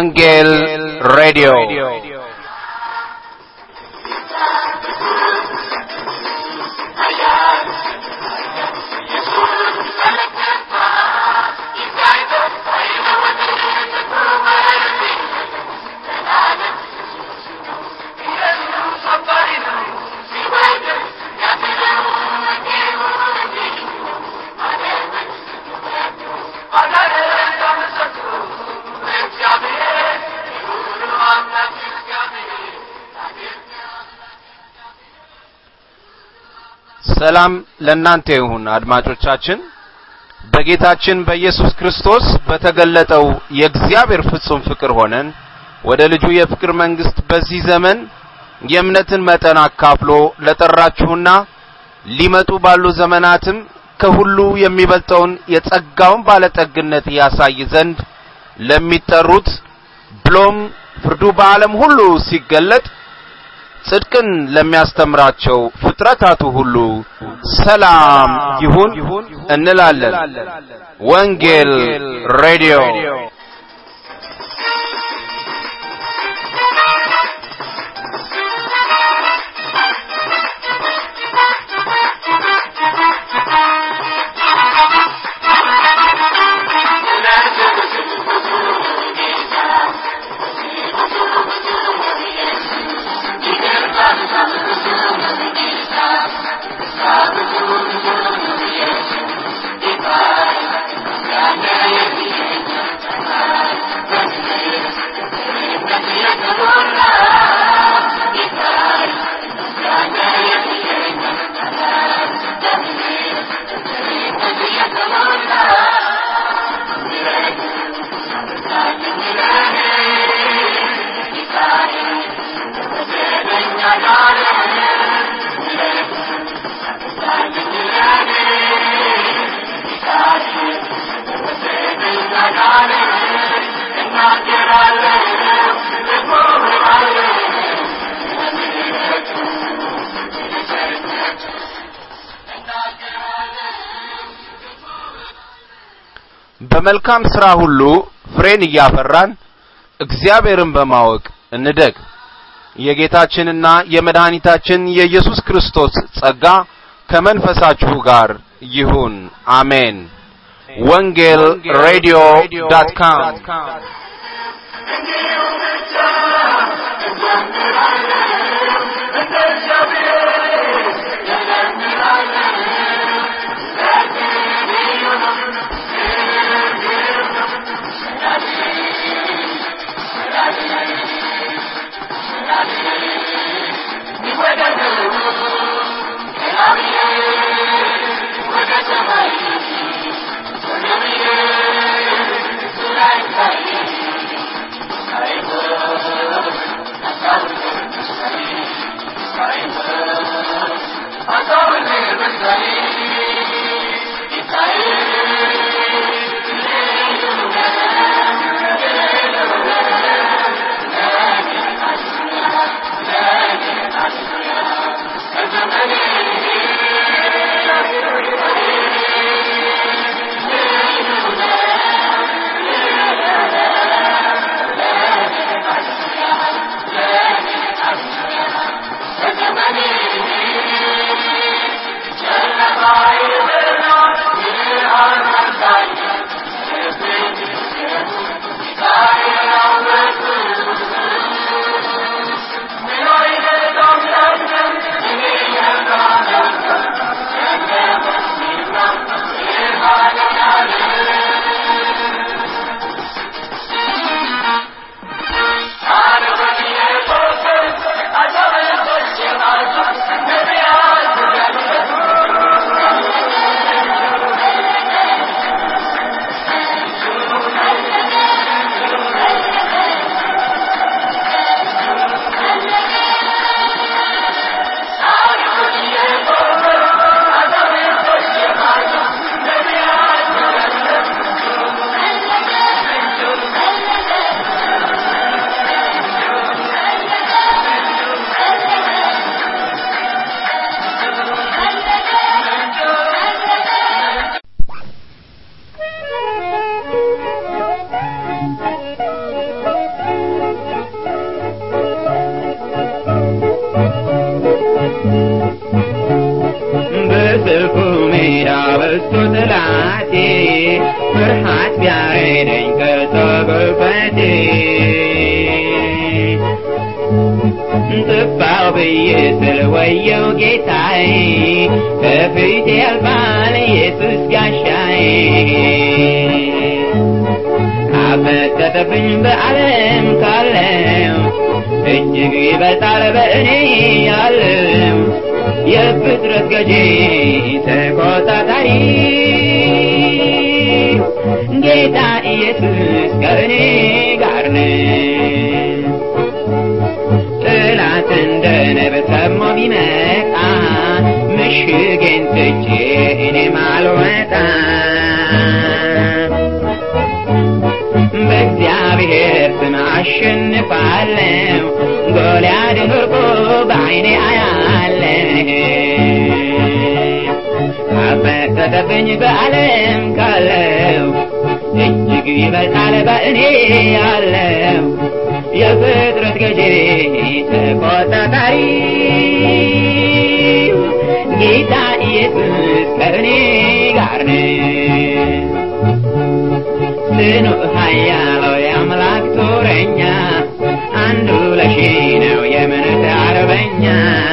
ወንጌል ሬዲዮ ሰላም ለእናንተ ይሁን አድማጮቻችን በጌታችን በኢየሱስ ክርስቶስ በተገለጠው የእግዚአብሔር ፍጹም ፍቅር ሆነን ወደ ልጁ የፍቅር መንግስት በዚህ ዘመን የእምነትን መጠን አካፍሎ ለጠራችሁና ሊመጡ ባሉ ዘመናትም ከሁሉ የሚበልጠውን የጸጋውን ባለጠግነት ያሳይ ዘንድ ለሚጠሩት ብሎም ፍርዱ በዓለም ሁሉ ሲገለጥ ጽድቅን ለሚያስተምራቸው ፍጥረታቱ ሁሉ ሰላም ይሁን እንላለን። ወንጌል ሬዲዮ በመልካም ስራ ሁሉ ፍሬን እያፈራን እግዚአብሔርን በማወቅ እንደግ። የጌታችንና የመድኃኒታችን የኢየሱስ ክርስቶስ ጸጋ ከመንፈሳችሁ ጋር ይሁን። አሜን። ወንጌል ሬዲዮ ዳት ካም በጥልቁ ሜዳ በስቶ ጠላቴ ፍርሃት ቢያረደኝ ከቶ ጉልበቴ ጥፋው ብዬ ስል ወየው ጌታዬ ከፊቴ ያልፋል ኢየሱስ ጋሻዬ አፈጠጠብኝ በዓለም ካለው እጅግ ይበልጣል በእኔ ያለው የፍጥረት ገዢ ተቆጣጣሪ ጌታ ኢየሱስ ከእኔ ጋር ነው። ጠላት እንደ ነብር ሰሞ ቢመጣ ምሽጌን ትቼ እኔም አልወጣም። በእግዚአብሔር ስም አሸንፋለሁ። ጎልያድን ወርቆ በዓይኔ አያለሁ። አፈጠጠብኝ በዓለም ካለው እጅግ ይበልጣል በእኔ ያለው የፍጥረት ገዢ ተቆጣጣሪ ጌታ ኢየሱስ ከእኔ ጋር ነው። ጽኑ ኃያል የአምላክ ጦረኛ አንዱ ለሺህ ነው የእምነት አርበኛ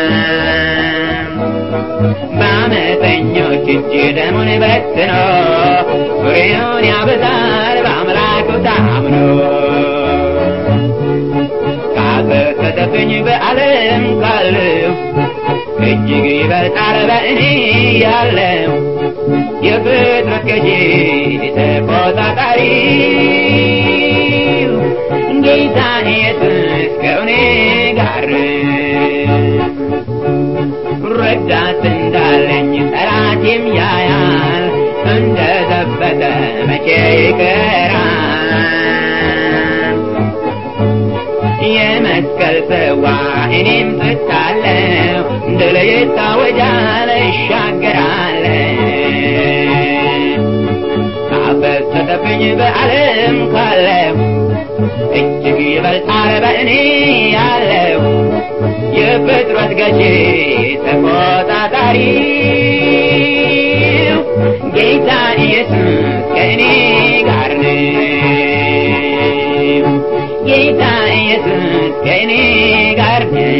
በአመፀኞች እጅ ደሙን በትኖ ፍሬውን ያበዛል በአምላኩ ታምኖ ካፈሰሰብኝ በዓለም ካለው እጅግ ይበልጣል በእኔ ያለው የፍጥረት ገዢ ተቆጣጣሪ ጌታ ኢየሱስ ከእኔ ጋር ረዳት እንዳለኝ ጠላቴም ያያል እንደ ዘበተ መቼ ይቀራል የመስቀል ጽዋ እኔም ጠጣለሁ ድል ይታወጃል እሻገራለሁ ካፈሰሰብኝ በዓለም ካለው እጅግ ይበልጣል በእኔ ያለው የፍጥረት ገዢ ተቆጣጣሪ ጌታ ኢየሱስ ከእኔ ጋር ነው። ጌታ ኢየሱስ ከእኔ ጋር ነው።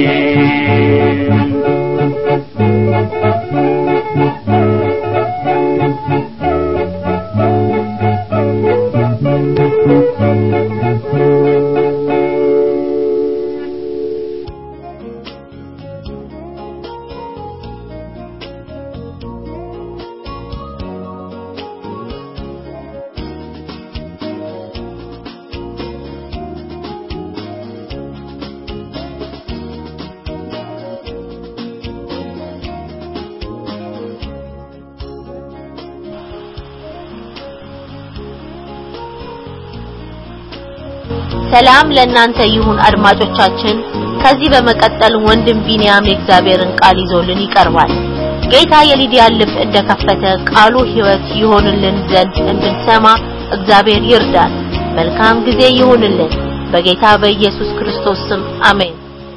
ሰላም ለእናንተ ይሁን አድማጮቻችን። ከዚህ በመቀጠል ወንድም ቢንያም የእግዚአብሔርን ቃል ይዞልን ይቀርባል። ጌታ የሊዲያን ልብ እንደከፈተ ቃሉ ሕይወት ይሆንልን ዘንድ እንድንሰማ እግዚአብሔር ይርዳን። መልካም ጊዜ ይሁንልን። በጌታ በኢየሱስ ክርስቶስ ስም አሜን።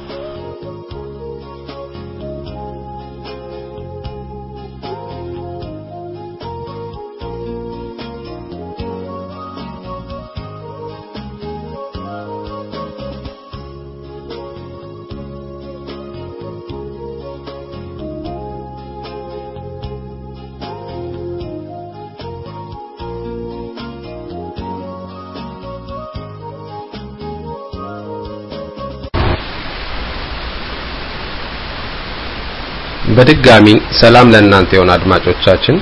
በድጋሚ ሰላም ለእናንተ ይሁን አድማጮቻችን።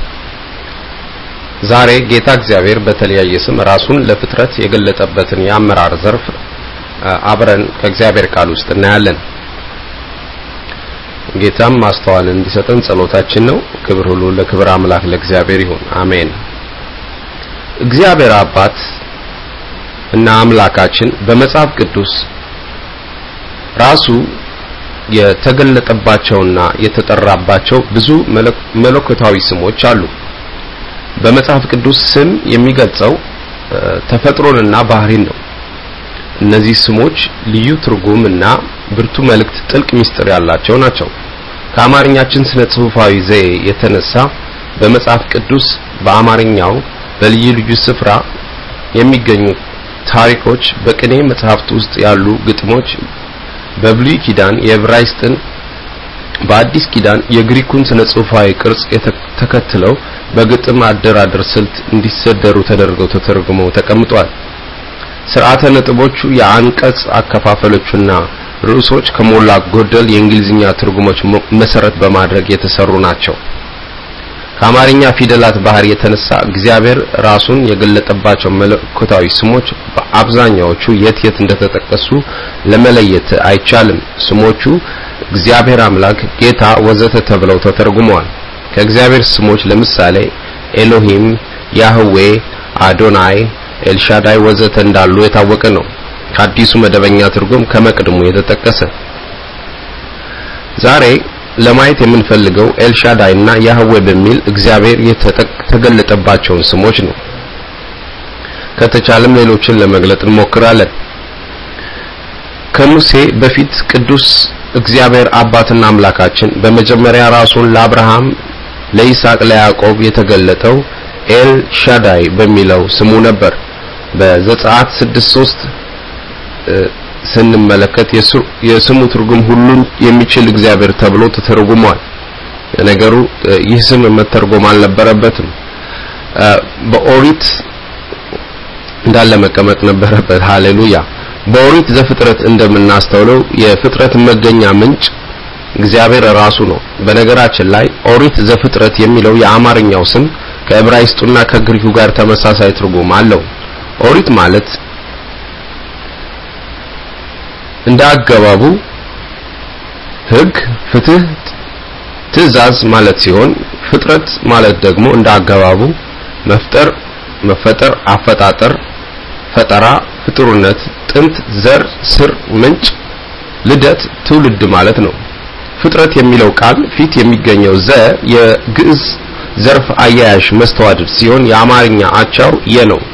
ዛሬ ጌታ እግዚአብሔር በተለያየ ስም ራሱን ለፍጥረት የገለጠበትን የአመራር ዘርፍ አብረን ከእግዚአብሔር ቃል ውስጥ እናያለን። ጌታም ማስተዋል እንዲሰጠን ጸሎታችን ነው። ክብር ሁሉ ለክብር አምላክ ለእግዚአብሔር ይሁን፣ አሜን። እግዚአብሔር አባት እና አምላካችን በመጽሐፍ ቅዱስ ራሱ የተገለጠባቸውና የተጠራባቸው ብዙ መለኮታዊ ስሞች አሉ። በመጽሐፍ ቅዱስ ስም የሚገልጸው ተፈጥሮንና ባህሪን ነው። እነዚህ ስሞች ልዩ ትርጉም እና ብርቱ መልእክት፣ ጥልቅ ምስጢር ያላቸው ናቸው። ከአማርኛችን ስነ ጽሑፋዊ ዘዬ የተነሳ በመጽሐፍ ቅዱስ በአማርኛው በልዩ ልዩ ስፍራ የሚገኙ ታሪኮች፣ በቅኔ መጽሐፍት ውስጥ ያሉ ግጥሞች፣ በብሉይ ኪዳን የዕብራይስጥን በአዲስ ኪዳን የግሪኩን ስነ ጽሑፋዊ ቅርጽ ተከትለው በግጥም አደራደር ስልት እንዲሰደሩ ተደርገው ተተርጉመው ተቀምጧል። ስርዓተ ነጥቦቹ የአንቀጽ አከፋፈሎቹና ርዕሶች ከሞላ ጎደል የእንግሊዝኛ ትርጉሞች መሰረት በማድረግ የተሰሩ ናቸው። ከአማርኛ ፊደላት ባህሪ የተነሳ እግዚአብሔር ራሱን የገለጠባቸው መለኮታዊ ስሞች በአብዛኛዎቹ የት የት እንደተጠቀሱ ለመለየት አይቻልም። ስሞቹ እግዚአብሔር አምላክ፣ ጌታ፣ ወዘተ ተብለው ተተርጉመዋል። ከእግዚአብሔር ስሞች ለምሳሌ ኤሎሂም፣ ያህዌ፣ አዶናይ፣ ኤልሻዳይ ወዘተ እንዳሉ የታወቀ ነው። ከአዲሱ መደበኛ ትርጉም ከመቅድሙ የተጠቀሰ ዛሬ ለማየት የምንፈልገው ኤልሻዳይ እና ያህዌ በሚል እግዚአብሔር የተገለጠባቸውን ስሞች ነው። ከተቻለም ሌሎችን ለመግለጥ እንሞክራለን። ከሙሴ በፊት ቅዱስ እግዚአብሔር አባትና አምላካችን በመጀመሪያ ራሱን ለአብርሃም፣ ለይስሐቅ፣ ለያዕቆብ የተገለጠው ኤል ሻዳይ በሚለው ስሙ ነበር። በዘጸአት 6:3 ስንመለከት የስሙ ትርጉም ሁሉን የሚችል እግዚአብሔር ተብሎ ተተርጉሟል። ነገሩ ይህ ስም መተርጎም አልነበረበትም። በኦሪት እንዳለ መቀመጥ ነበረበት። ሃሌሉያ። በኦሪት ዘፍጥረት እንደምናስተውለው የፍጥረት መገኛ ምንጭ እግዚአብሔር ራሱ ነው። በነገራችን ላይ ኦሪት ዘፍጥረት የሚለው የአማርኛው ስም ከዕብራይስጡና ከግሪኩ ጋር ተመሳሳይ ትርጉም አለው። ኦሪት ማለት እንደ አገባቡ ሕግ፣ ፍትህ፣ ትእዛዝ ማለት ሲሆን ፍጥረት ማለት ደግሞ እንደ አገባቡ መፍጠር፣ መፈጠር፣ አፈጣጠር፣ ፈጠራ፣ ፍጡርነት፣ ጥንት፣ ዘር፣ ስር፣ ምንጭ፣ ልደት፣ ትውልድ ማለት ነው። ፍጥረት የሚለው ቃል ፊት የሚገኘው ዘ የግዕዝ ዘርፍ አያያዥ መስተዋድድ ሲሆን የአማርኛ አቻው የ ነው።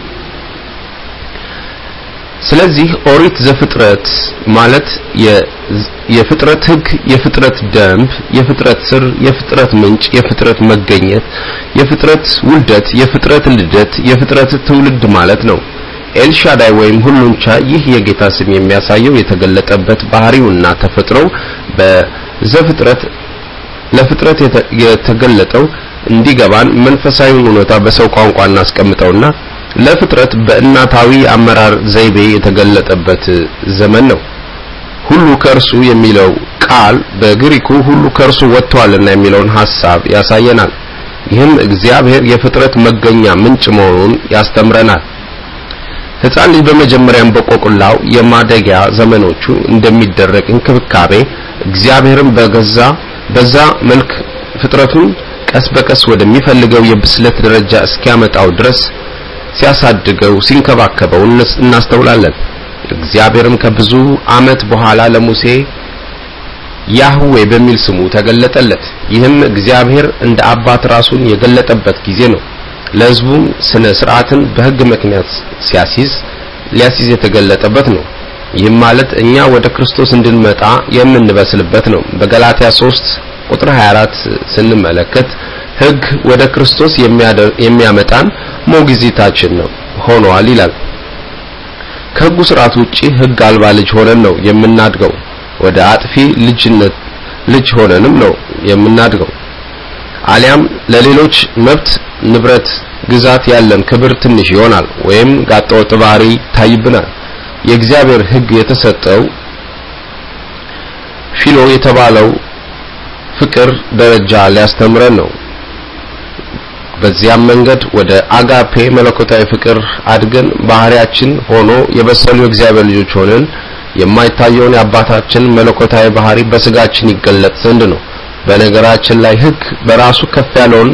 ስለዚህ ኦሪት ዘፍጥረት ማለት የፍጥረት ሕግ፣ የፍጥረት ደንብ፣ የፍጥረት ስር፣ የፍጥረት ምንጭ፣ የፍጥረት መገኘት፣ የፍጥረት ውልደት፣ የፍጥረት ልደት፣ የፍጥረት ትውልድ ማለት ነው። ኤልሻዳይ ወይም ሁሉን ቻይ ይህ የጌታ ስም የሚያሳየው የተገለጠበት ባህሪውና ተፈጥሮው በዘፍጥረት ለፍጥረት የተገለጠው እንዲገባን መንፈሳዊውን እውነታ በሰው ቋንቋ እናስቀምጠውና ለፍጥረት በእናታዊ አመራር ዘይቤ የተገለጠበት ዘመን ነው። ሁሉ ከእርሱ የሚለው ቃል በግሪኩ ሁሉ ከእርሱ ወጥቷልና የሚለውን ሐሳብ ያሳየናል። ይህም እግዚአብሔር የፍጥረት መገኛ ምንጭ መሆኑን ያስተምረናል። ሕፃን ልጅ በመጀመሪያም በቆቁላው የማደጊያ ዘመኖቹ እንደሚደረግ እንክብካቤ እግዚአብሔርም በገዛ በዛ መልክ ፍጥረቱን ቀስ በቀስ ወደሚፈልገው የብስለት ደረጃ እስኪያመጣው ድረስ ሲያሳድገው ሲንከባከበው እናስተውላለን። እግዚአብሔርም ከብዙ ዓመት በኋላ ለሙሴ ያህዌ በሚል ስሙ ተገለጠለት። ይህም እግዚአብሔር እንደ አባት ራሱን የገለጠበት ጊዜ ነው። ለሕዝቡም ስነ ስርዓትን በሕግ ምክንያት ሲያሲዝ ሊያሲዝ የተገለጠበት ነው። ይህም ማለት እኛ ወደ ክርስቶስ እንድንመጣ የምንበስልበት ነው። በገላትያ 3 ቁጥር 24 ስንመለከት ሕግ ወደ ክርስቶስ የሚያመጣን ሞግዚታችን ነው ሆኗል ይላል። ከሕጉ ስርዓት ውጪ ሕግ አልባ ልጅ ሆነን ነው የምናድገው። ወደ አጥፊ ልጅነት ልጅ ሆነንም ነው የምናድገው። አሊያም ለሌሎች መብት፣ ንብረት፣ ግዛት ያለን ክብር ትንሽ ይሆናል ወይም ጋጠወጥ ባህሪ ይታይብናል። የእግዚአብሔር ሕግ የተሰጠው ፊሎ የተባለው ፍቅር ደረጃ ሊያስተምረን ነው። በዚያም መንገድ ወደ አጋፔ መለኮታዊ ፍቅር አድገን ባህሪያችን ሆኖ የበሰሉ የእግዚአብሔር ልጆች ሆነን የማይታየውን የአባታችን መለኮታዊ ባህሪ በስጋችን ይገለጥ ዘንድ ነው። በነገራችን ላይ ሕግ በራሱ ከፍ ያለውን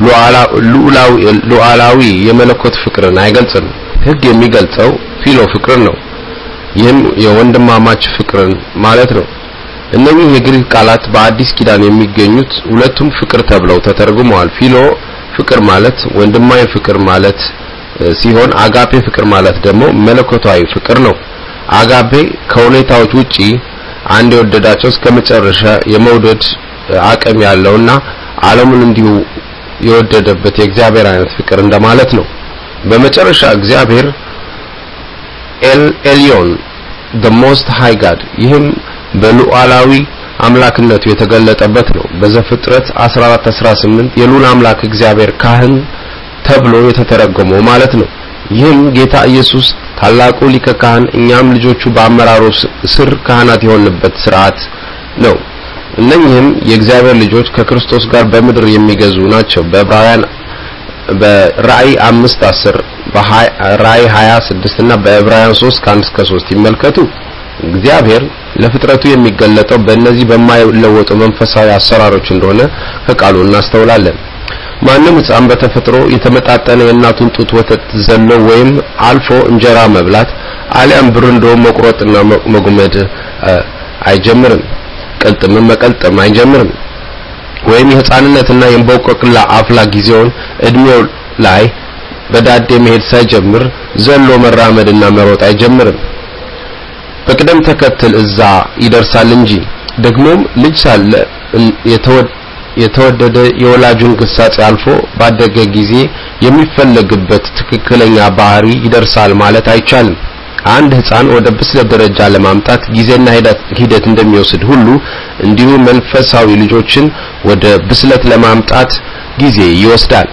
ሉዓላዊ የመለኮት ፍቅርን አይገልጽም። ሕግ የሚገልጸው ፊሎ ፍቅርን ነው። ይህም የወንድማማች ፍቅርን ማለት ነው። እነኚህ የግሪክ ቃላት በአዲስ ኪዳን የሚገኙት ሁለቱም ፍቅር ተብለው ተተርጉመዋል። ፊሎ ፍቅር ማለት ወንድማዊ ፍቅር ማለት ሲሆን አጋፔ ፍቅር ማለት ደግሞ መለኮታዊ ፍቅር ነው። አጋፔ ከሁኔታዎች ውጪ አንድ የወደዳቸው እስከ መጨረሻ የመውደድ አቅም ያለውና ዓለሙን እንዲሁ የወደደበት የእግዚአብሔር አይነት ፍቅር እንደማለት ነው። በመጨረሻ እግዚአብሔር ኤል ኤልዮን the most high God ይህም በሉዓላዊ አምላክነቱ የተገለጠበት ነው። በዘፍጥረት 14 18 የሉል አምላክ እግዚአብሔር ካህን ተብሎ የተተረጎመው ማለት ነው። ይህም ጌታ ኢየሱስ ታላቁ ሊቀ ካህን እኛም ልጆቹ በአመራሩ ስር ካህናት የሆንበት ስርዓት ነው። እነኚህም የእግዚአብሔር ልጆች ከክርስቶስ ጋር በምድር የሚገዙ ናቸው። በዕብራውያን በራእይ 5 10 በራእይ 26 እና በዕብራውያን 3 ከ1 እስከ 3 ይመልከቱ። እግዚአብሔር ለፍጥረቱ የሚገለጠው በእነዚህ በማይለወጡ መንፈሳዊ አሰራሮች እንደሆነ ከቃሉ እናስተውላለን። ማንም ሕፃን በተፈጥሮ የተመጣጠነ የእናቱን ጡት ወተት ዘሎ ወይም አልፎ እንጀራ መብላት አሊያም ብርንዶ መቁረጥና መጉመድ አይጀምርም። ቅልጥምም መቀልጠም አይጀምርም። ወይም የህፃንነትና የእንቦቆቅላ አፍላ ጊዜውን እድሜው ላይ በዳዴ መሄድ ሳይጀምር ዘሎ መራመድና መሮጥ አይጀምርም። በቅደም ተከተል እዛ ይደርሳል እንጂ ደግሞም ልጅ ሳለ የተወደደ የወላጁን ግሳጼ አልፎ ባደገ ጊዜ የሚፈለግበት ትክክለኛ ባህሪ ይደርሳል ማለት አይቻልም። አንድ ህፃን ወደ ብስለት ደረጃ ለማምጣት ጊዜና ሂደት እንደሚወስድ ሁሉ እንዲሁ መንፈሳዊ ልጆችን ወደ ብስለት ለማምጣት ጊዜ ይወስዳል።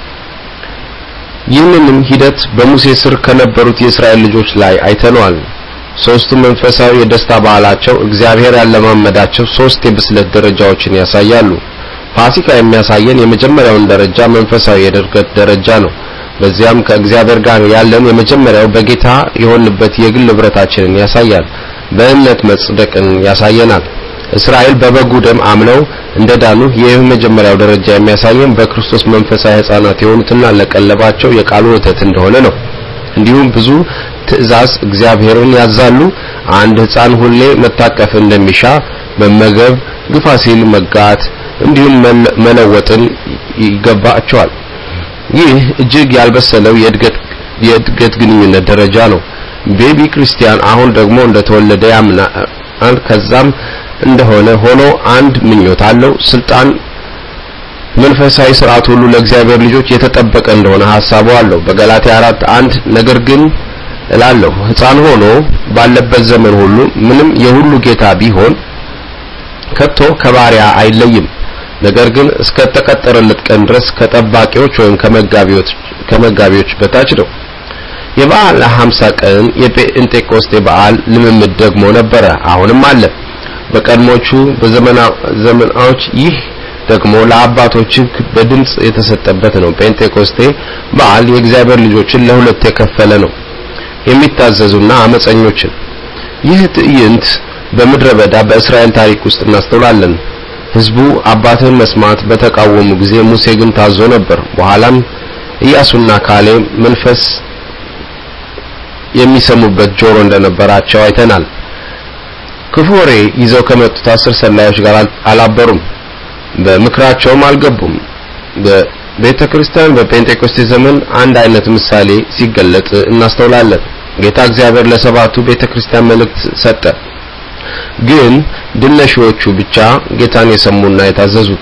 ይህንንም ሂደት በሙሴ ስር ከነበሩት የእስራኤል ልጆች ላይ አይተነዋል። ሶስቱ መንፈሳዊ የደስታ ባህላቸው እግዚአብሔር ያለማመዳቸው ሶስት የብስለት ደረጃዎችን ያሳያሉ። ፋሲካ የሚያሳየን የመጀመሪያውን ደረጃ መንፈሳዊ የእድገት ደረጃ ነው። በዚያም ከእግዚአብሔር ጋር ያለን የመጀመሪያው በጌታ የሆንበት የግል ህብረታችንን ያሳያል። በእምነት መጽደቅን ያሳየናል። እስራኤል በበጉ ደም አምነው እንደዳኑ ይህ የመጀመሪያው ደረጃ የሚያሳየን በክርስቶስ መንፈሳዊ ህፃናት የሆኑትና ለቀለባቸው የቃሉ ወተት እንደሆነ ነው። እንዲሁም ብዙ ትእዛዝ እግዚአብሔርን ያዛሉ። አንድ ህፃን ሁሌ መታቀፍ እንደሚሻ መመገብ፣ ግፋ ሲል መጋት፣ እንዲሁም መለወጥን ይገባቸዋል። ይህ እጅግ ያልበሰለው የእድገት የእድገት ግንኙነት ደረጃ ነው። ቤቢ ክርስቲያን አሁን ደግሞ እንደተወለደ ያምናል። ከዛም እንደሆነ ሆኖ አንድ ምኞት አለው። ስልጣን መንፈሳዊ ስርዓት ሁሉ ለእግዚአብሔር ልጆች የተጠበቀ እንደሆነ ሐሳቡ አለው። በገላትያ 4 አንድ ነገር ግን እላለሁ ህፃን ሆኖ ባለበት ዘመን ሁሉ ምንም የሁሉ ጌታ ቢሆን ከቶ ከባሪያ አይለይም። ነገር ግን እስከ ተቀጠረለት ቀን ድረስ ከጠባቂዎች ወይም ከመጋቢዎች ከመጋቢዎች በታች ነው። የበዓለ 50 ቀን የጴንጤቆስጤ በዓል ልምምድ ደግሞ ነበረ፣ አሁንም አለ። በቀድሞቹ በዘመናዎች ይህ ደግሞ ለአባቶች ሕግ በድምጽ የተሰጠበት ነው። ጴንጤቆስጤ በዓል የእግዚአብሔር ልጆችን ለሁለት የከፈለ ነው፣ የሚታዘዙና አመፀኞችን። ይህ ትዕይንት በምድረ በዳ በእስራኤል ታሪክ ውስጥ እናስተውላለን። ህዝቡ አባትን መስማት በተቃወሙ ጊዜ ሙሴ ግን ታዞ ነበር። በኋላም ኢያሱና ካሌብ መንፈስ የሚሰሙበት ጆሮ እንደነበራቸው አይተናል። ክፉ ወሬ ይዘው ከመጡት አስር ሰላዮች ጋር አላበሩም፣ በምክራቸውም አልገቡም። በቤተ ክርስቲያን በጴንጤቆስቴ ዘመን አንድ አይነት ምሳሌ ሲገለጥ እናስተውላለን። ጌታ እግዚአብሔር ለሰባቱ ቤተ ክርስቲያን መልእክት ሰጠ። ግን ድነሺዎቹ ብቻ ጌታን የሰሙና የታዘዙት።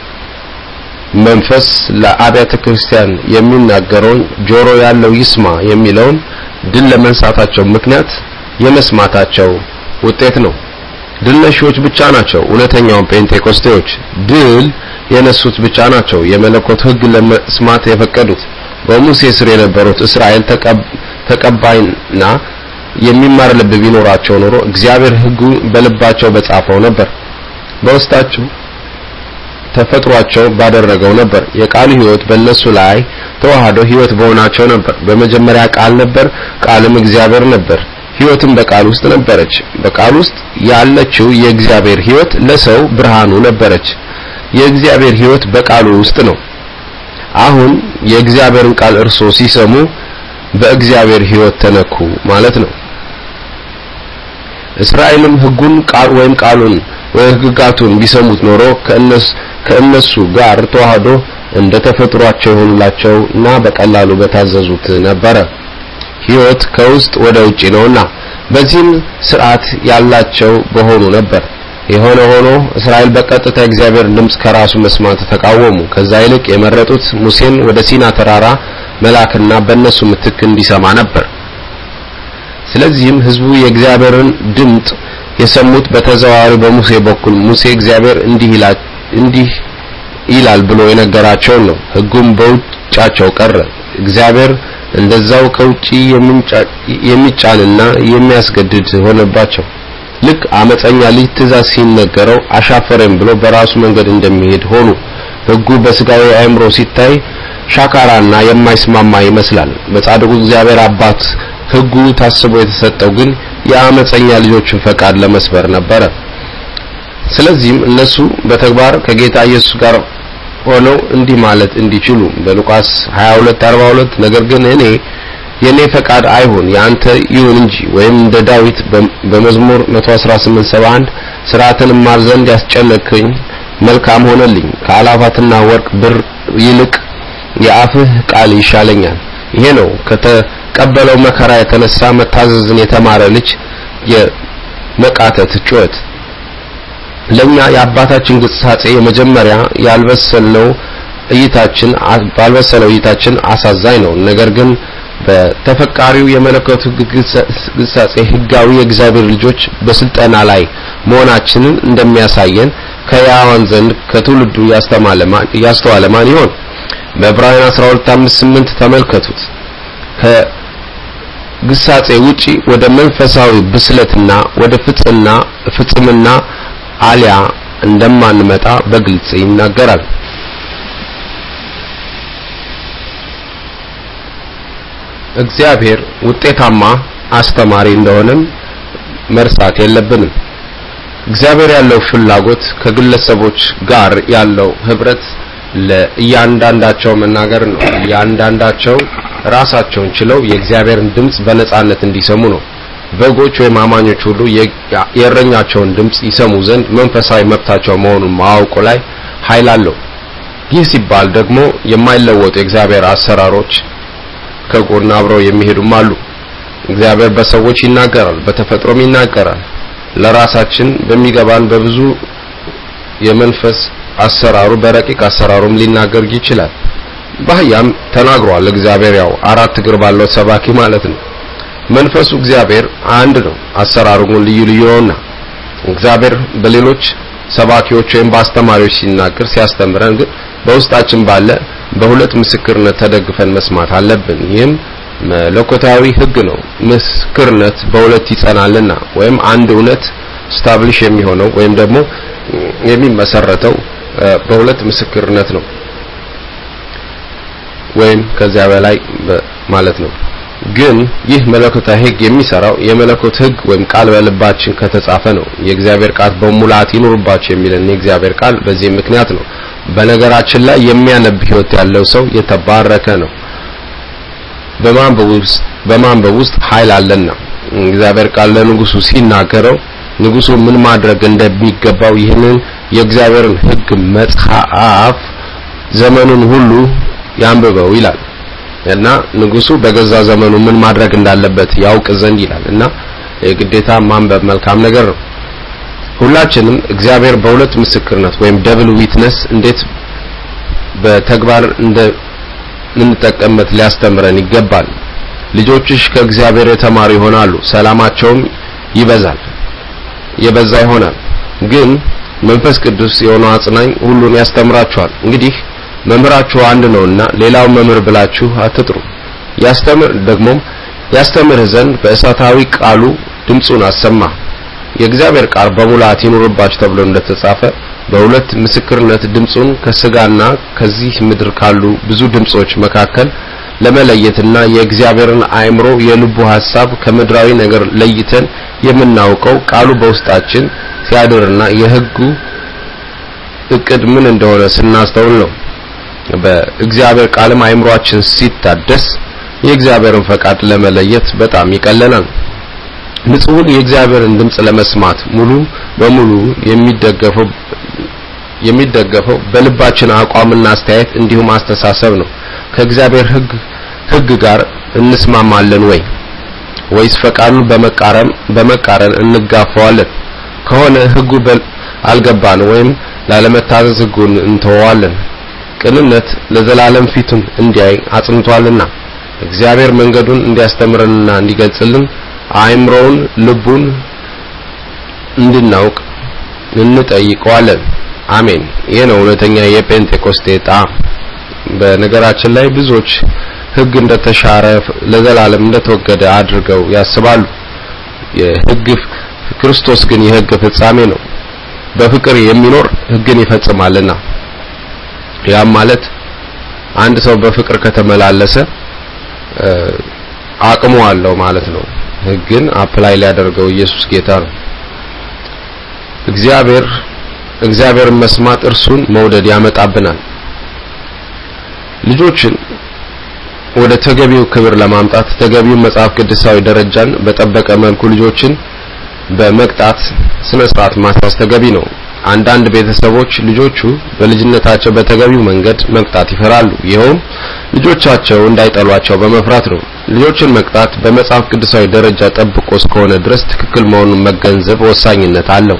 መንፈስ ለአብያተ ክርስቲያን የሚናገረውን ጆሮ ያለው ይስማ የሚለውን ድል ለመንሳታቸው ምክንያት የመስማታቸው ውጤት ነው። ድል ነሺዎች ብቻ ናቸው እውነተኛውን ጴንጤቆስቴዎች። ድል የነሱት ብቻ ናቸው የመለኮት ሕግ ለመስማት የፈቀዱት። በሙሴ ስር የነበሩት እስራኤል ተቀባይና የሚማር ልብ ቢኖራቸው ኖሮ እግዚአብሔር ሕጉ በልባቸው በጻፈው ነበር፣ በውስጣቸው ተፈጥሯቸው ባደረገው ነበር። የቃሉ ሕይወት በእነሱ ላይ ተዋህዶ ሕይወት በሆናቸው ነበር። በመጀመሪያ ቃል ነበር፣ ቃልም እግዚአብሔር ነበር። ሕይወትም በቃል ውስጥ ነበረች። በቃል ውስጥ ያለችው የእግዚአብሔር ሕይወት ለሰው ብርሃኑ ነበረች። የእግዚአብሔር ሕይወት በቃሉ ውስጥ ነው። አሁን የእግዚአብሔርን ቃል እርሶ ሲሰሙ በእግዚአብሔር ሕይወት ተነኩ ማለት ነው። እስራኤልም ሕጉን ቃል ወይም ቃሉን ወይ ሕግጋቱን ቢሰሙት ኖሮ ከእነሱ ጋር ተዋህዶ እንደ ተፈጥሯቸው ይሆንላቸው እና በቀላሉ በታዘዙት ነበረ። ሕይወት ከውስጥ ወደ ውጪ ነውና በዚህም ስርዓት ያላቸው በሆኑ ነበር። የሆነ ሆኖ እስራኤል በቀጥታ የእግዚአብሔርን ድምፅ ከራሱ መስማት ተቃወሙ። ከዛ ይልቅ የመረጡት ሙሴን ወደ ሲና ተራራ መላክና በእነሱ ምትክ እንዲሰማ ነበር። ስለዚህም ህዝቡ የእግዚአብሔርን ድምፅ የሰሙት በተዘዋዋሪ በሙሴ በኩል ሙሴ እግዚአብሔር እንዲህ ይላል እንዲህ ይላል ብሎ የነገራቸውን ነው። ህጉም በውጫቸው ቀረ። እግዚአብሔር እንደዛው ከውጪ የሚጫንና የሚያስገድድ ሆነባቸው። ልክ አመፀኛ ልጅ ትእዛዝ ሲነገረው አሻፈረኝ ብሎ በራሱ መንገድ እንደሚሄድ ሆኑ። ህጉ በስጋዊ አእምሮ ሲታይ ሻካራና የማይስማማ ይመስላል። በጻድቁ እግዚአብሔር አባት ህጉ ታስቦ የተሰጠው ግን የአመፀኛ ልጆችን ፈቃድ ለመስበር ነበረ። ስለዚህም እነሱ በተግባር ከጌታ ኢየሱስ ጋር ሆነው እንዲህ ማለት እንዲችሉ በሉቃስ 22:42 ነገር ግን እኔ የኔ ፈቃድ አይሁን ያንተ ይሁን እንጂ ወይም እንደ ዳዊት በመዝሙር 118:71 ስርዓትን ማር ዘንድ ያስጨነቅኝ መልካም ሆነልኝ ከአላፋትና ወርቅ ብር ይልቅ የአፍህ ቃል ይሻለኛል። ይሄ ነው ከተቀበለው መከራ የተነሳ መታዘዝን የተማረ ልጅ የመቃተት ጩኸት። ለኛ የአባታችን ግሳጼ የመጀመሪያ ያልበሰለው እይታችን ባልበሰለው እይታችን አሳዛኝ ነው። ነገር ግን በተፈቃሪው የመለኮቱ ግሳጼ ህጋዊ የእግዚአብሔር ልጆች በስልጠና ላይ መሆናችንን እንደሚያሳየን ከያዋን ዘንድ ከትውልዱ ያስተዋለ ማን ይሆን? በዕብራውያን 12:5-8 ተመልከቱት። ከግሳጼ ውጪ ወደ መንፈሳዊ ብስለትና ወደ ፍጽና ፍጽምና አሊያ እንደማንመጣ በግልጽ ይናገራል። እግዚአብሔር ውጤታማ አስተማሪ እንደሆነም መርሳት የለብንም። እግዚአብሔር ያለው ፍላጎት ከግለሰቦች ጋር ያለው ህብረት ለእያንዳንዳቸው መናገር ነው። እያንዳንዳቸው ራሳቸውን ችለው የእግዚአብሔርን ድምፅ በነጻነት እንዲሰሙ ነው። በጎች ወይም አማኞች ሁሉ የእረኛቸውን ድምፅ ይሰሙ ዘንድ መንፈሳዊ መብታቸው መሆኑን ማወቁ ላይ ኃይል አለው። ይህ ሲባል ደግሞ የማይለወጡ የእግዚአብሔር አሰራሮች ከጎን አብረው የሚሄዱም አሉ። እግዚአብሔር በሰዎች ይናገራል፣ በተፈጥሮም ይናገራል። ለራሳችን በሚገባን በብዙ የመንፈስ አሰራሩ በረቂቅ አሰራሩም ሊናገር ይችላል። በአህያም ተናግሯል። እግዚአብሔር ያው አራት እግር ባለው ሰባኪ ማለት ነው። መንፈሱ እግዚአብሔር አንድ ነው፣ አሰራሩ ግን ልዩ ልዩ ነውና እግዚአብሔር በሌሎች ሰባኪዎች ወይም በአስተማሪዎች ሲናገር ሲያስተምረን ግን በውስጣችን ባለ በሁለት ምስክርነት ተደግፈን መስማት አለብን። ይህም መለኮታዊ ሕግ ነው። ምስክርነት በሁለት ይጸናልና ወይም አንድ እውነት ስታብሊሽ የሚሆነው ወይም ደግሞ የሚመሰረተው በሁለት ምስክርነት ነው ወይም ከዚያ በላይ ማለት ነው። ግን ይህ መለኮታዊ ሕግ የሚሰራው የመለኮት ሕግ ወይም ቃል በልባችን ከተጻፈ ነው። የእግዚአብሔር ቃል በሙላት ይኑርባችሁ የሚለን የእግዚአብሔር ቃል በዚህ ምክንያት ነው። በነገራችን ላይ የሚያነብ ሕይወት ያለው ሰው የተባረከ ነው። በማንበብ ውስጥ በማንበብ ውስጥ ኃይል አለና እግዚአብሔር ቃል ለንጉሱ ሲናገረው ንጉሱ ምን ማድረግ እንደሚገባው ይህንን የእግዚአብሔርን ሕግ መጽሐፍ ዘመኑን ሁሉ ያንብበው ይላል እና ንጉሱ በገዛ ዘመኑ ምን ማድረግ እንዳለበት ያውቅ ዘንድ ይላል እና የግዴታ ማንበብ መልካም ነገር ነው። ሁላችንም እግዚአብሔር በሁለት ምስክርነት ወይም ደብል ዊትነስ እንዴት በተግባር እንደ እንጠቀምበት ሊያስተምረን ይገባል። ልጆችሽ ከእግዚአብሔር የተማሩ ይሆናሉ፣ ሰላማቸውም ይበዛል የበዛ ይሆናል። ግን መንፈስ ቅዱስ የሆነው አጽናኝ ሁሉን ያስተምራችኋል። እንግዲህ መምህራችሁ አንድ ነውና ሌላው መምህር ብላችሁ አትጥሩ። ያስተምር ደግሞም ያስተምርህ ዘንድ በእሳታዊ ቃሉ ድምፁን አሰማ። የእግዚአብሔር ቃል በሙላት ይኑርባችሁ ተብሎ እንደተጻፈ በሁለት ምስክርነት ድምፁን ከስጋና ከዚህ ምድር ካሉ ብዙ ድምጾች መካከል ለመለየትና የእግዚአብሔርን አእምሮ የልቡ ሐሳብ ከምድራዊ ነገር ለይተን የምናውቀው ቃሉ በውስጣችን ሲያድርና የሕጉ እቅድ ምን እንደሆነ ስናስተውል ነው። በእግዚአብሔር ቃልም አእምሯችን ሲታደስ የእግዚአብሔርን ፈቃድ ለመለየት በጣም ይቀለናል። ንጹሕን የእግዚአብሔርን ድምፅ ለመስማት ሙሉ በሙሉ የሚደገፈው የሚደገፈው በልባችን አቋምና አስተያየት እንዲሁም አስተሳሰብ ነው። ከእግዚአብሔር ሕግ ሕግ ጋር እንስማማለን ወይ ወይስ ፈቃዱን በመቃረን በመቃረን እንጋፋዋለን? ከሆነ ሕጉ አልገባን ወይም ላለመታዘዝ ሕጉን እንተወዋለን። ቅንነት ለዘላለም ፊቱን እንዲያይ አጽንቷልና እግዚአብሔር መንገዱን እንዲያስተምረንና እንዲገልጽልን አእምሮውን ልቡን እንድናውቅ እንጠይቀዋለን። አሜን። ይህ ነው እውነተኛ የጴንጤቆስጤ ጣዕም። በነገራችን ላይ ብዙዎች ሕግ እንደተሻረ ለዘላለም እንደተወገደ አድርገው ያስባሉ። የሕግ ክርስቶስ ግን የሕግ ፍጻሜ ነው። በፍቅር የሚኖር ሕግን ይፈጽማልና ያም ማለት አንድ ሰው በፍቅር ከተመላለሰ አቅሙ አለው ማለት ነው። ሕግን አፕላይ ሊያደርገው ኢየሱስ ጌታ ነው። እግዚአብሔር እግዚአብሔርን መስማት እርሱን መውደድ ያመጣብናል። ልጆችን ወደ ተገቢው ክብር ለማምጣት ተገቢው መጽሐፍ ቅዱሳዊ ደረጃን በጠበቀ መልኩ ልጆችን በመቅጣት ስነ ስርዓት ማስያዝ ተገቢ ነው። አንዳንድ ቤተሰቦች ልጆቹ በልጅነታቸው በተገቢው መንገድ መቅጣት ይፈራሉ። ይኸውም ልጆቻቸው እንዳይጠሏቸው በመፍራት ነው። ልጆችን መቅጣት በመጽሐፍ ቅዱሳዊ ደረጃ ጠብቆ እስከሆነ ድረስ ትክክል መሆኑን መገንዘብ ወሳኝነት አለው።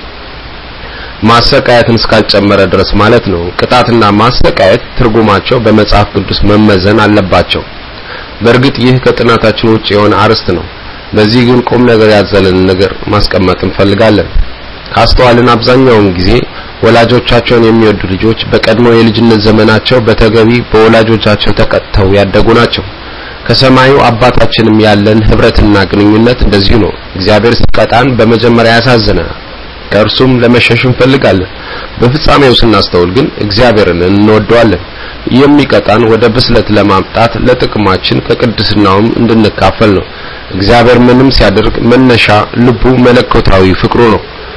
ማሰቃየትን እስካልጨመረ ድረስ ማለት ነው። ቅጣትና ማሰቃየት ትርጉማቸው በመጽሐፍ ቅዱስ መመዘን አለባቸው። በእርግጥ ይህ ከጥናታችን ውጭ የሆነ አርዕስት ነው። በዚህ ግን ቁም ነገር ያዘለን ነገር ማስቀመጥ እንፈልጋለን። ካስተዋልን አብዛኛውን ጊዜ ወላጆቻቸውን የሚወዱ ልጆች በቀድሞ የልጅነት ዘመናቸው በተገቢ በወላጆቻቸው ተቀጥተው ያደጉ ናቸው። ከሰማዩ አባታችንም ያለን ህብረትና ግንኙነት እንደዚሁ ነው። እግዚአብሔር ሲቀጣን በመጀመሪያ ያሳዝነናል፣ ከእርሱም ለመሸሽ እንፈልጋለን። በፍጻሜው ስናስተውል ግን እግዚአብሔርን እንወደዋለን። የሚቀጣን ወደ ብስለት ለማምጣት ለጥቅማችን ከቅድስናውም እንድንካፈል ነው። እግዚአብሔር ምንም ሲያደርግ መነሻ ልቡ መለኮታዊ ፍቅሩ ነው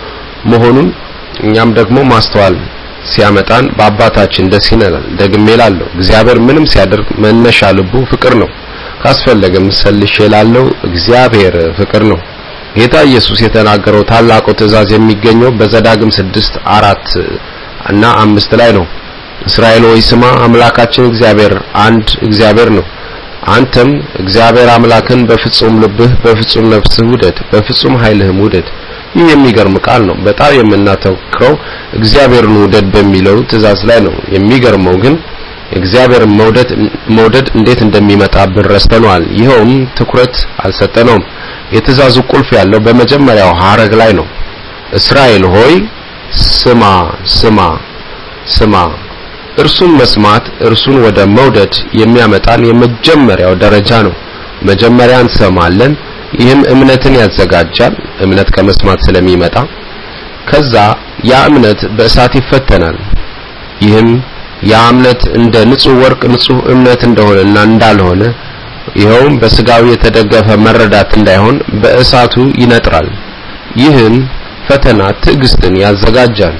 መሆኑን እኛም ደግሞ ማስተዋል ሲያመጣን በአባታችን ደስ ይለናል። ደግሜ እላለሁ እግዚአብሔር ምንም ሲያደርግ መነሻ ልቡ ፍቅር ነው። ካስፈለገም ሰልሼ እላለሁ እግዚአብሔር ፍቅር ነው። ጌታ ኢየሱስ የተናገረው ታላቁ ትእዛዝ የሚገኘው በዘዳግም ስድስት አራት እና አምስት ላይ ነው። እስራኤል ሆይ ስማ፣ አምላካችን እግዚአብሔር አንድ እግዚአብሔር ነው። አንተም እግዚአብሔር አምላክን በፍጹም ልብህ፣ በፍጹም ነፍስህ ውደድ፣ በፍጹም ኃይልህም ውደድ። ይህ የሚገርም ቃል ነው። በጣም የምናተኩረው እግዚአብሔርን ውደድ በሚለው ትእዛዝ ላይ ነው። የሚገርመው ግን እግዚአብሔርን መውደድ መውደድ እንዴት እንደሚመጣብን ረስተነዋል። ይኸውም ትኩረት አልሰጠነውም። የትእዛዙ ቁልፍ ያለው በመጀመሪያው ሐረግ ላይ ነው። እስራኤል ሆይ ስማ ስማ ስማ። እርሱን መስማት እርሱን ወደ መውደድ የሚያመጣን የመጀመሪያው ደረጃ ነው። መጀመሪያ እንሰማለን። ይህም እምነትን ያዘጋጃል። እምነት ከመስማት ስለሚመጣ ከዛ ያ እምነት በእሳት ይፈተናል። ይህም ያ እምነት እንደ ንጹህ ወርቅ ንጹህ እምነት እንደሆነና እንዳልሆነ ይኸውም በስጋዊ የተደገፈ መረዳት እንዳይሆን በእሳቱ ይነጥራል። ይህን ፈተና ትዕግስትን ያዘጋጃል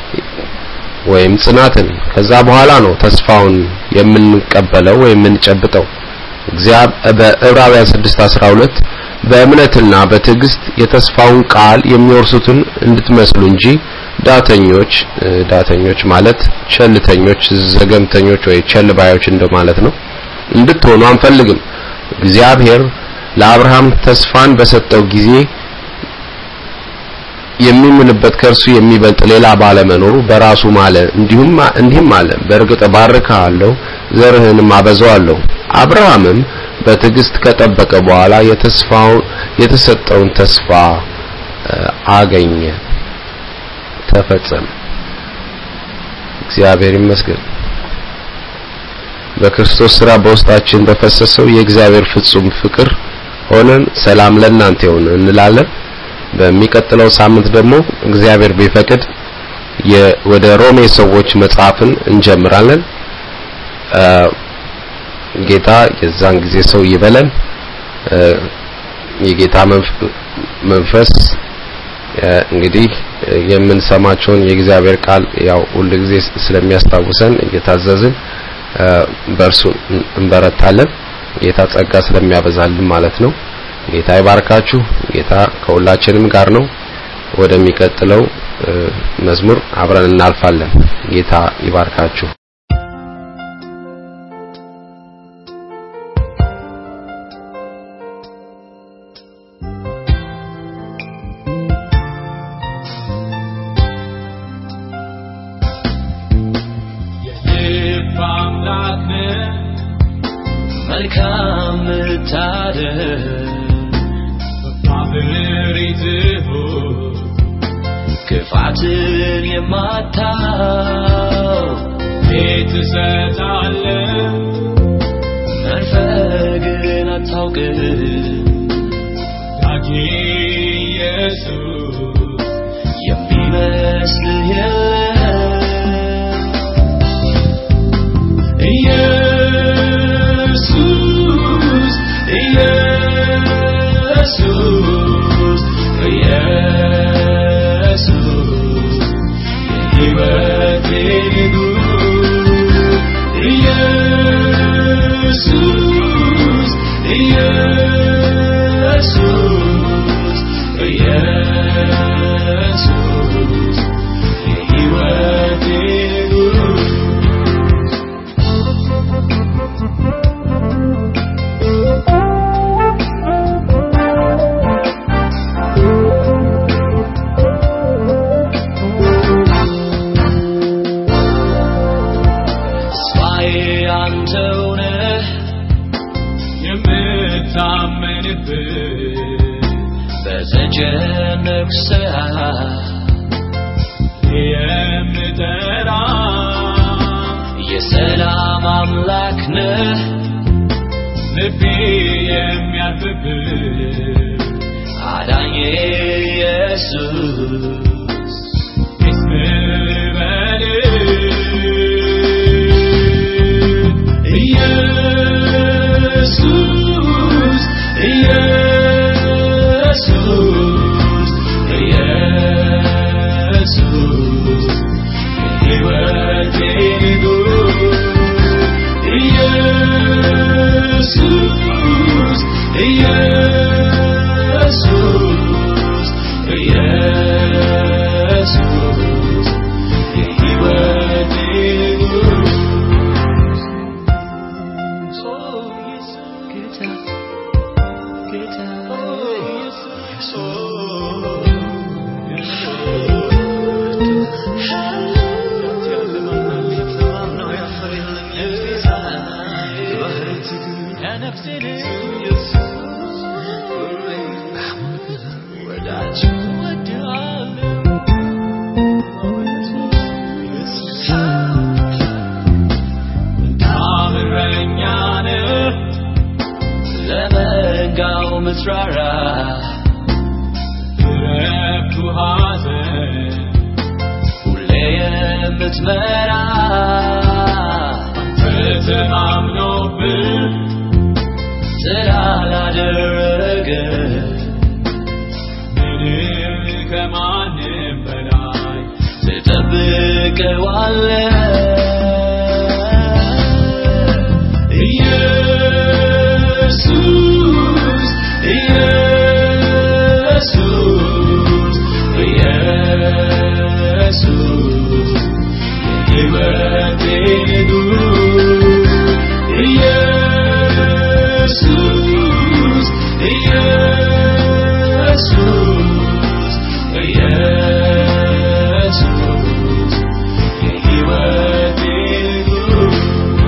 ወይም ጽናትን። ከዛ በኋላ ነው ተስፋውን የምንቀበለው ወይም የምንጨብጠው። በዕብራውያን 6:12 በእምነትና በትዕግስት የተስፋውን ቃል የሚወርሱትን እንድትመስሉ እንጂ ዳተኞች ዳተኞች ማለት ቸልተኞች፣ ዘገምተኞች ወይ ቸልባዮች እንደማለት ነው እንድትሆኑ አንፈልግም። እግዚአብሔር ለአብርሃም ተስፋን በሰጠው ጊዜ የሚምልበት ከእርሱ የሚበልጥ ሌላ ባለመኖሩ በራሱ ማለ። እንዲሁም እንዲህም አለ፣ በእርግጥ ባርክሃለሁ፣ ዘርህንም አበዛዋለሁ። አብርሃምም በትዕግስት ከጠበቀ በኋላ የተስፋው የተሰጠውን ተስፋ አገኘ፣ ተፈጸመ። እግዚአብሔር ይመስገን። በክርስቶስ ሥራ በውስጣችን በፈሰሰው የእግዚአብሔር ፍጹም ፍቅር ሆነን ሰላም ለእናንተ ይሁን እንላለን። በሚቀጥለው ሳምንት ደግሞ እግዚአብሔር ቢፈቅድ ወደ ሮሜ ሰዎች መጽሐፍን እንጀምራለን። ጌታ የዛን ጊዜ ሰው ይበለን። የጌታ መንፈስ እንግዲህ የምንሰማቸውን የእግዚአብሔር ቃል ያው ሁል ጊዜ ስለሚያስታውሰን እየታዘዝን በእርሱ እንበረታለን። ጌታ ጸጋ ስለሚያበዛልን ማለት ነው። ጌታ ይባርካችሁ። ጌታ ከሁላችንም ጋር ነው። ወደሚቀጥለው መዝሙር አብረን እናልፋለን። ጌታ ይባርካችሁ። መልካም ምታደርግ በማህበሪትህ ክፋትን የማታው ቤት ትሰጣለህ መንፈግን አታውቅም ዳጊ ኢየሱስ የሚመስልህ የለም ኢየሱስ ኢየሱስ ኢየሱስ የሕይወቴ ንጉሥ ኢየሱስ ኢየሱስ ኢየሱስ የሕይወቴ ንጉሥ ተስፋዬ አንተው ነህ የምታመንብህ በተጨነቅ ሰዓት የምጠራ የሰላም አምላክ ነህ ልቤ የሚያርፍብህ አዳኜ ኢየሱስ ኢየሱስ ኢየሱስ ኢየሱስ የሕይወቴ ንጉሥ ኢየሱስ ኢየሱስ ኢየሱስ የሕይወቴ ንጉሥ ታምረኛ ነህ ለመንጋው ምትራራ እረፍቱ ሐዘን ሁሌ የምትመራ አንተ ተማምኖብህ ስላላደረገ ምንም ከማንም በላይ ትጠብቀዋለህ ኢየሱስ ኢየሱስ ኢየሱስ የሕይወቴ ንጉሥ ኢየሱስ ኢየሱስ ኢየሱስ የሕይወቴ ንጉሥ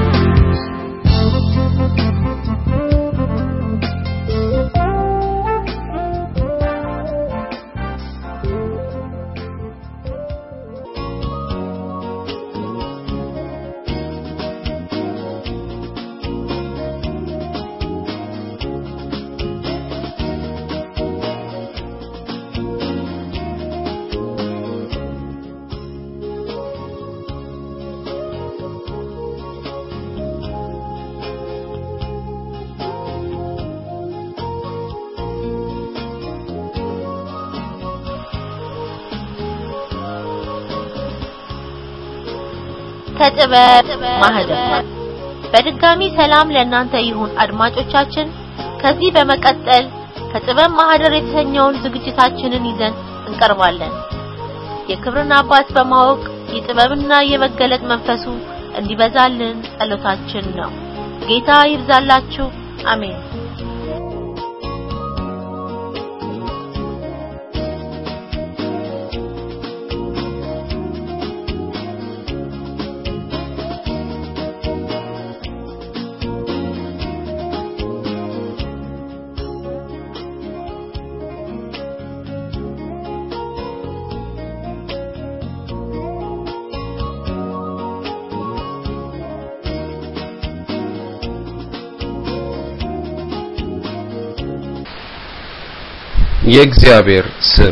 ከጥበብ ማህደር በድጋሚ ሰላም ለእናንተ ይሁን አድማጮቻችን። ከዚህ በመቀጠል ከጥበብ ማህደር የተሰኘውን ዝግጅታችንን ይዘን እንቀርባለን። የክብርን አባት በማወቅ የጥበብና የመገለጥ መንፈሱ እንዲበዛልን ጸሎታችን ነው። ጌታ ይብዛላችሁ። አሜን። የእግዚአብሔር ስም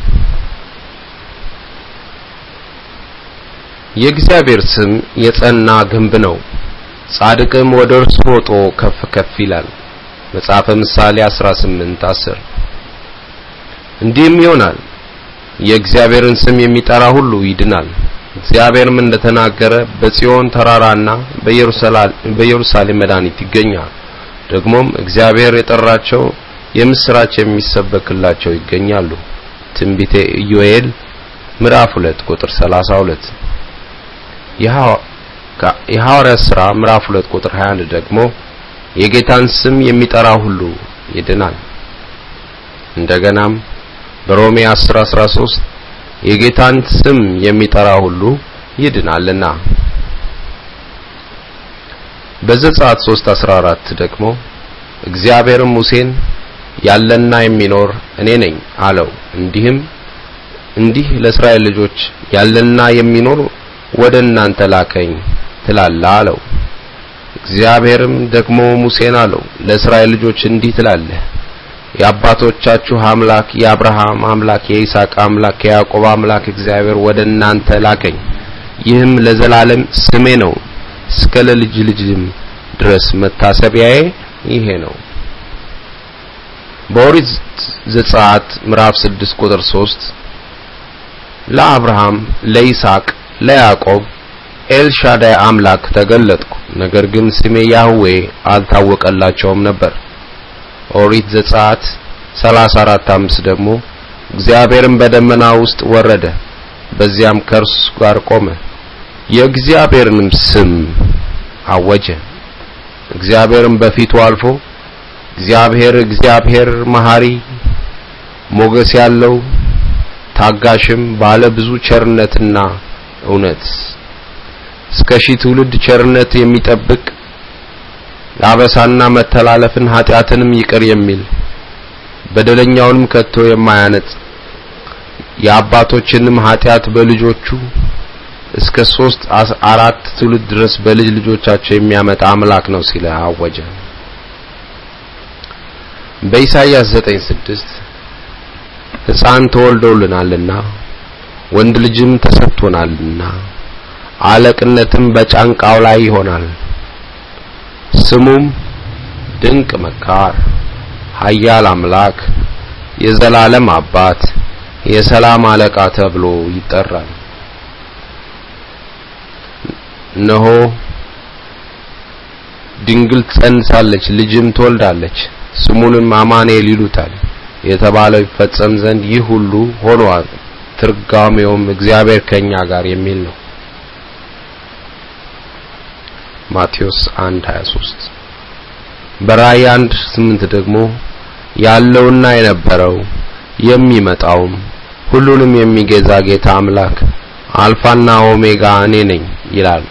የእግዚአብሔር ስም የጸና ግንብ ነው፣ ጻድቅም ወደ እርሱ ሮጦ ከፍ ከፍ ይላል። መጽሐፈ ምሳሌ 18 10 እንዲህም ይሆናል የእግዚአብሔርን ስም የሚጠራ ሁሉ ይድናል። እግዚአብሔርም እንደተናገረ በጽዮን ተራራና በኢየሩሳሌም መድኃኒት ይገኛል። ደግሞም እግዚአብሔር የጠራቸው የምስራች የሚሰበክላቸው ይገኛሉ። ትንቢተ ኢዮኤል ምዕራፍ 2 ቁጥር 32 የሐዋርያት ሥራ ምዕራፍ 2 ቁጥር 21 ደግሞ የጌታን ስም የሚጠራ ሁሉ ይድናል። እንደገናም በሮሜ 10 13 የጌታን ስም የሚጠራ ሁሉ ይድናልና በዘጸአት 3 14 ደግሞ እግዚአብሔርም ሙሴን ያለና የሚኖር እኔ ነኝ አለው። እንዲህም እንዲህ ለእስራኤል ልጆች ያለና የሚኖር ወደ እናንተ ላከኝ ትላለህ አለው። እግዚአብሔርም ደግሞ ሙሴን አለው ለእስራኤል ልጆች እንዲህ ትላለህ የአባቶቻችሁ አምላክ የአብርሃም አምላክ የይስሐቅ አምላክ የያዕቆብ አምላክ እግዚአብሔር ወደ እናንተ ላከኝ። ይህም ለዘላለም ስሜ ነው፣ እስከ ለልጅ ልጅም ድረስ መታሰቢያዬ ይሄ ነው። በኦሪት ዘጸአት ምዕራፍ 6 ቁጥር 3 ለአብርሃም ለይስሐቅ ለያዕቆብ ኤልሻዳይ አምላክ ተገለጥኩ፣ ነገር ግን ስሜ ያህዌ አልታወቀላቸውም ነበር። ኦሪት ዘጸአት 34 5 ደግሞ እግዚአብሔርም በደመና ውስጥ ወረደ፣ በዚያም ከእርሱ ጋር ቆመ፣ የእግዚአብሔርንም ስም አወጀ። እግዚአብሔርም በፊቱ አልፎ እግዚአብሔር እግዚአብሔር መሐሪ ሞገስ ያለው ታጋሽም ባለ ብዙ ቸርነትና እውነት እስከ ሺህ ትውልድ ቸርነት የሚጠብቅ አበሳና መተላለፍን ኃጢአትንም ይቅር የሚል በደለኛውንም ከቶ የማያነጽ የአባቶችንም ኃጢአት በልጆቹ እስከ ሶስት አራት ትውልድ ድረስ በልጅ ልጆቻቸው የሚያመጣ አምላክ ነው ሲል አወጀ። በኢሳይያስ 9:6 ሕፃን ተወልዶልናልና ወንድ ልጅም ተሰጥቶናልና አለቅነትም በጫንቃው ላይ ይሆናል ስሙም ድንቅ መካር፣ ኃያል አምላክ፣ የዘላለም አባት፣ የሰላም አለቃ ተብሎ ይጠራል። እነሆ ድንግል ትጸንሳለች፣ ልጅም ትወልዳለች፣ ስሙንም አማኑኤል ይሉታል የተባለው ይፈጸም ዘንድ ይህ ሁሉ ሆኗል። ትርጓሜውም እግዚአብሔር ከኛ ጋር የሚል ነው። ማቴዎስ 1:23 በራእይ 1:8 ደግሞ ያለውና የነበረው የሚመጣውም ሁሉንም የሚገዛ ጌታ አምላክ አልፋና ኦሜጋ እኔ ነኝ ይላል።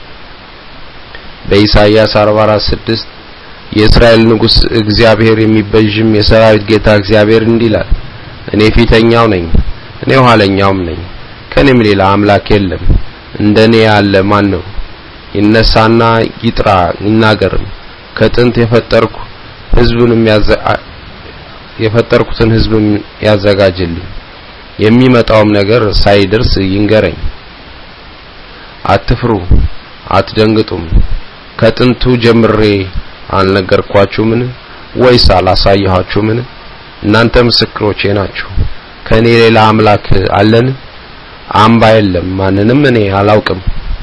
በኢሳይያስ 44:6 የእስራኤል ንጉሥ እግዚአብሔር የሚበዥም የሰራዊት ጌታ እግዚአብሔር እንዲህ ይላል፣ እኔ ፊተኛው ነኝ፣ እኔ ኋለኛውም ነኝ፣ ከኔም ሌላ አምላክ የለም። እንደኔ ያለ ማን ነው? ይነሳና ይጥራ ይናገርም። ከጥንት የፈጠርኩ ሕዝብንም የፈጠርኩትን ሕዝብም ያዘጋጅልኝ። የሚመጣውም ነገር ሳይደርስ ይንገረኝ። አትፍሩ፣ አትደንግጡም። ከጥንቱ ጀምሬ አልነገርኳችሁምን? ወይስ አላሳየኋችሁምን? እናንተ ምስክሮቼ ናችሁ። ከኔ ሌላ አምላክ አለን? አምባ የለም፣ ማንንም እኔ አላውቅም።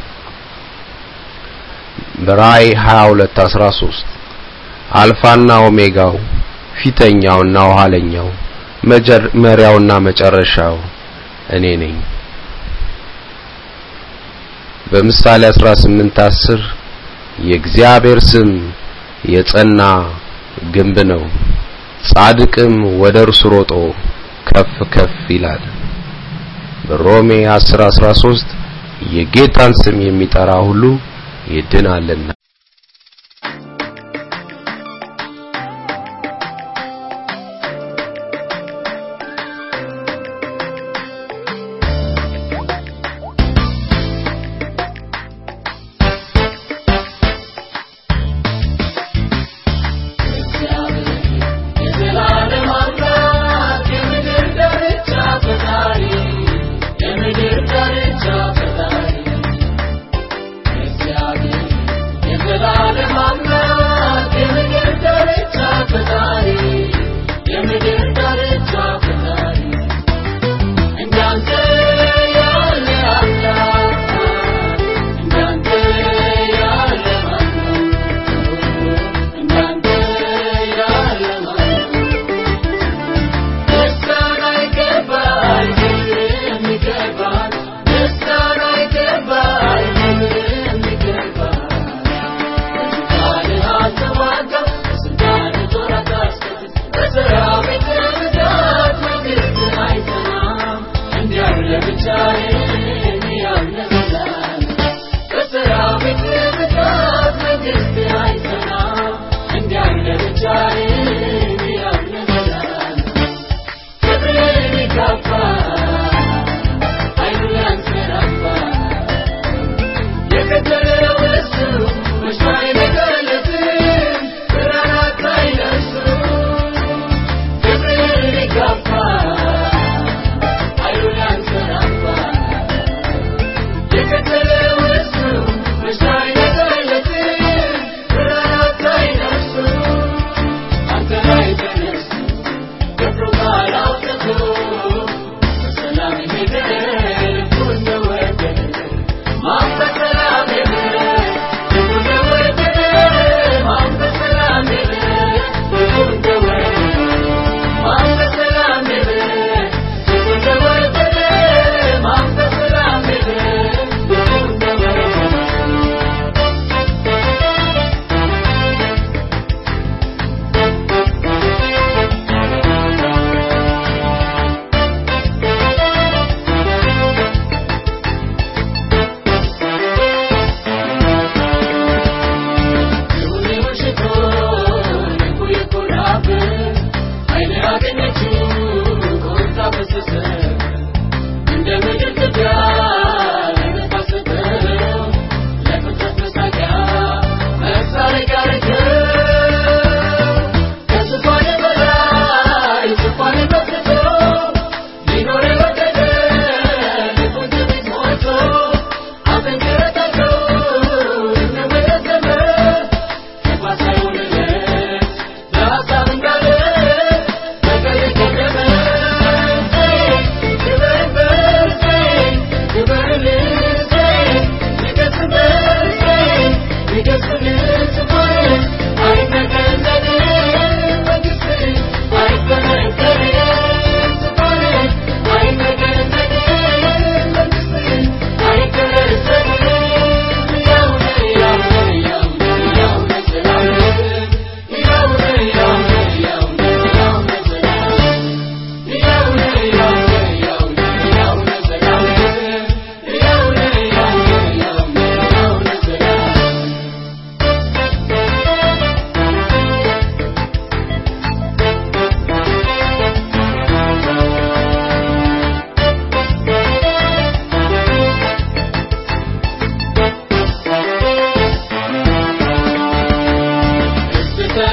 በራእይ 22 13 አልፋና ኦሜጋው ፊተኛውና ኋለኛው መጀመሪያውና መጨረሻው እኔ ነኝ። በምሳሌ 18 10 የእግዚአብሔር ስም የጸና ግንብ ነው፣ ጻድቅም ወደ እርሱ ሮጦ ከፍ ከፍ ይላል። በሮሜ 10 13 የጌታን ስም የሚጠራ ሁሉ ይድናልና። የዘላለም አምላክ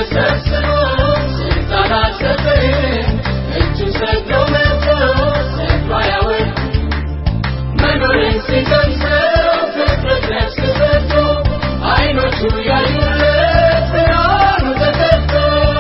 ተሰብስቦ ስልጣን አልሰጠ እጁ ሰግዶ መጥቶ ሰጥቶ አያወርድ መኖርን ሲቀምሰው ፍጥረት ነፍስ ሰጥቶ አይኖቹ ያዩለት ብርሃኑ ተሰጥቶ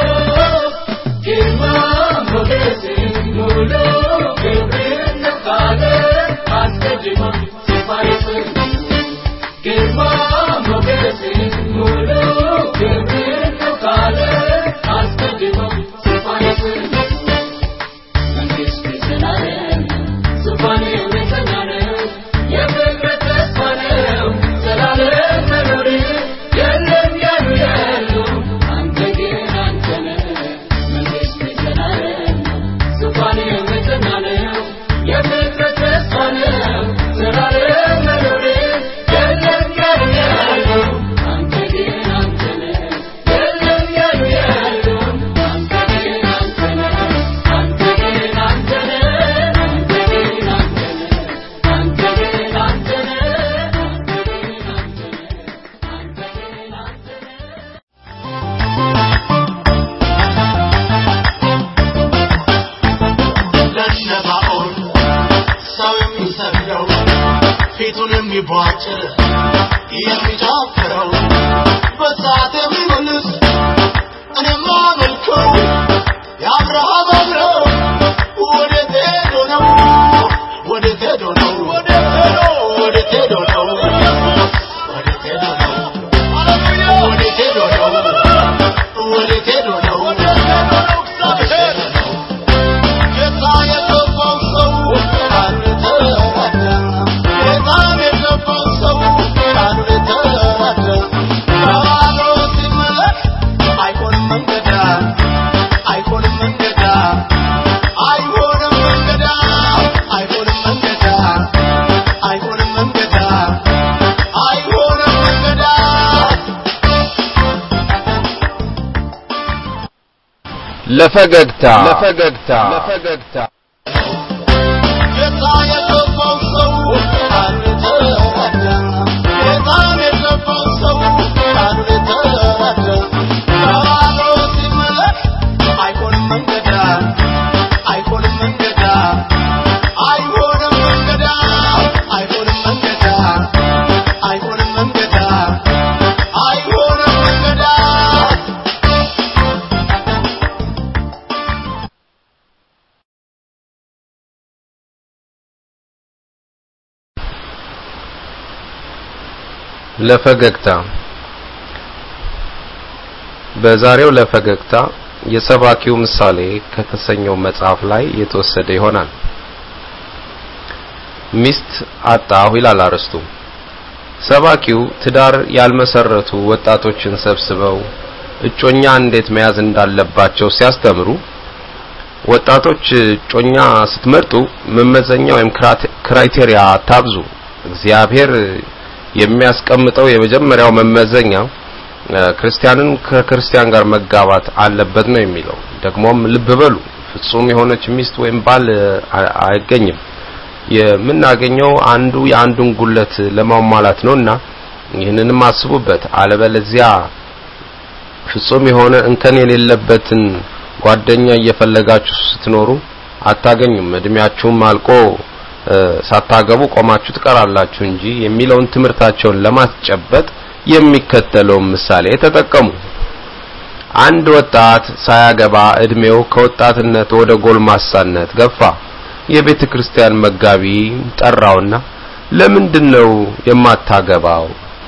ግርማ ሞገስ ሙሉ ክብርን ነፋለ አስቀድሞ ሲፋይስ ግርማ ሞገስ ሙሉ ክብርን ነፋለ አስቀድሞ ሲፋይስ መንግስት ዘላለም ዙፋን የጸና ነው የፍቅር ተስፋ ነው ዘላለም መኖር የለም ያሉ ያሉ አንተ ግን አንተ ነህ መንግስት ዘላለም ዙፋን የጸና ነው የፍቅር ተስፋ ነው ዘላለም መኖር የለም ያሉ ያሉ አንተ ግን አንተ ነህ የለም ያሉ ያሉ አንተ ግን አንተ ነህ አንተ ግን አንተ ነህ አንተ ግን አንተ ነህ አንተ ግን አንተ ነህ አንተ ግን አንተ ነህ ለሸባኦን ሰው የሚሰግደው ፊቱን የሚቧጭር የሚጨፍረው በሰዓት የሚመልስ እኔማ መልከው የአብርሃም አብረው ወዴት ሄዶ ነው ወዴት ሄዶ ነው ወዴት ሄዶ ነው ወዴት ሄዶ ነው ወዴት ሄዶ ነው ወዴት ሄዶ ነው ወዴት ሄዶ ነው ጌታ የገባው ሰው አንድ ተራዳ ጌታ የገባው ሰው አንድ ተራዳ ባዶ ሲመለክ አይሆንም መንገዳ አይሆንም መንገዳ አይሆንም መንገዳ አይሆንም መንገዳ አይሆንም መንገዳ አይሆንም መንገዳ ለፈገግታ ለፈገግታ ለፈገግታ ጌታ የገባው ሰው አንድ ተራዳ ጌታ የገባው ሰው አንድ ተራዳ ባዶ ሲመለክ አይሆንም መንገዳ አይሆንም መንገዳ አይሆንም መንገዳ አይሆንም መንገዳ አይሆንም መንገዳ አይሆንም መንገዳ ለፈገግታ በዛሬው ለፈገግታ የሰባኪው ምሳሌ ከተሰኘው መጽሐፍ ላይ የተወሰደ ይሆናል። ሚስት አጣሁ ይላል አርዕስቱ። ሰባኪው ትዳር ያልመሰረቱ ወጣቶችን ሰብስበው እጮኛ እንዴት መያዝ እንዳለባቸው ሲያስተምሩ ወጣቶች እጮኛ ስትመርጡ መመዘኛ ወይም ክራይቴሪያ አታብዙ። እግዚአብሔር የሚያስቀምጠው የመጀመሪያው መመዘኛ ክርስቲያንን ከክርስቲያን ጋር መጋባት አለበት ነው የሚለው። ደግሞም ልብ በሉ ፍጹም የሆነች ሚስት ወይም ባል አይገኝም። የምናገኘው አንዱ የአንዱን ጉለት ለማሟላት ነውና ይህንንም አስቡበት። አለበለዚያ ፍጹም የሆነ እንከን የሌለበትን ጓደኛ እየፈለጋችሁ ስትኖሩ አታገኙም። እድሜያችሁም አልቆ ሳታገቡ ቆማችሁ ትቀራላችሁ እንጂ የሚለውን ትምህርታቸውን ለማስጨበጥ የሚከተለውን ምሳሌ ተጠቀሙ። አንድ ወጣት ሳያገባ እድሜው ከወጣትነት ወደ ጎልማሳነት ገፋ። የቤተ ክርስቲያን መጋቢ ጠራውና ለምንድን ነው የማታገባው?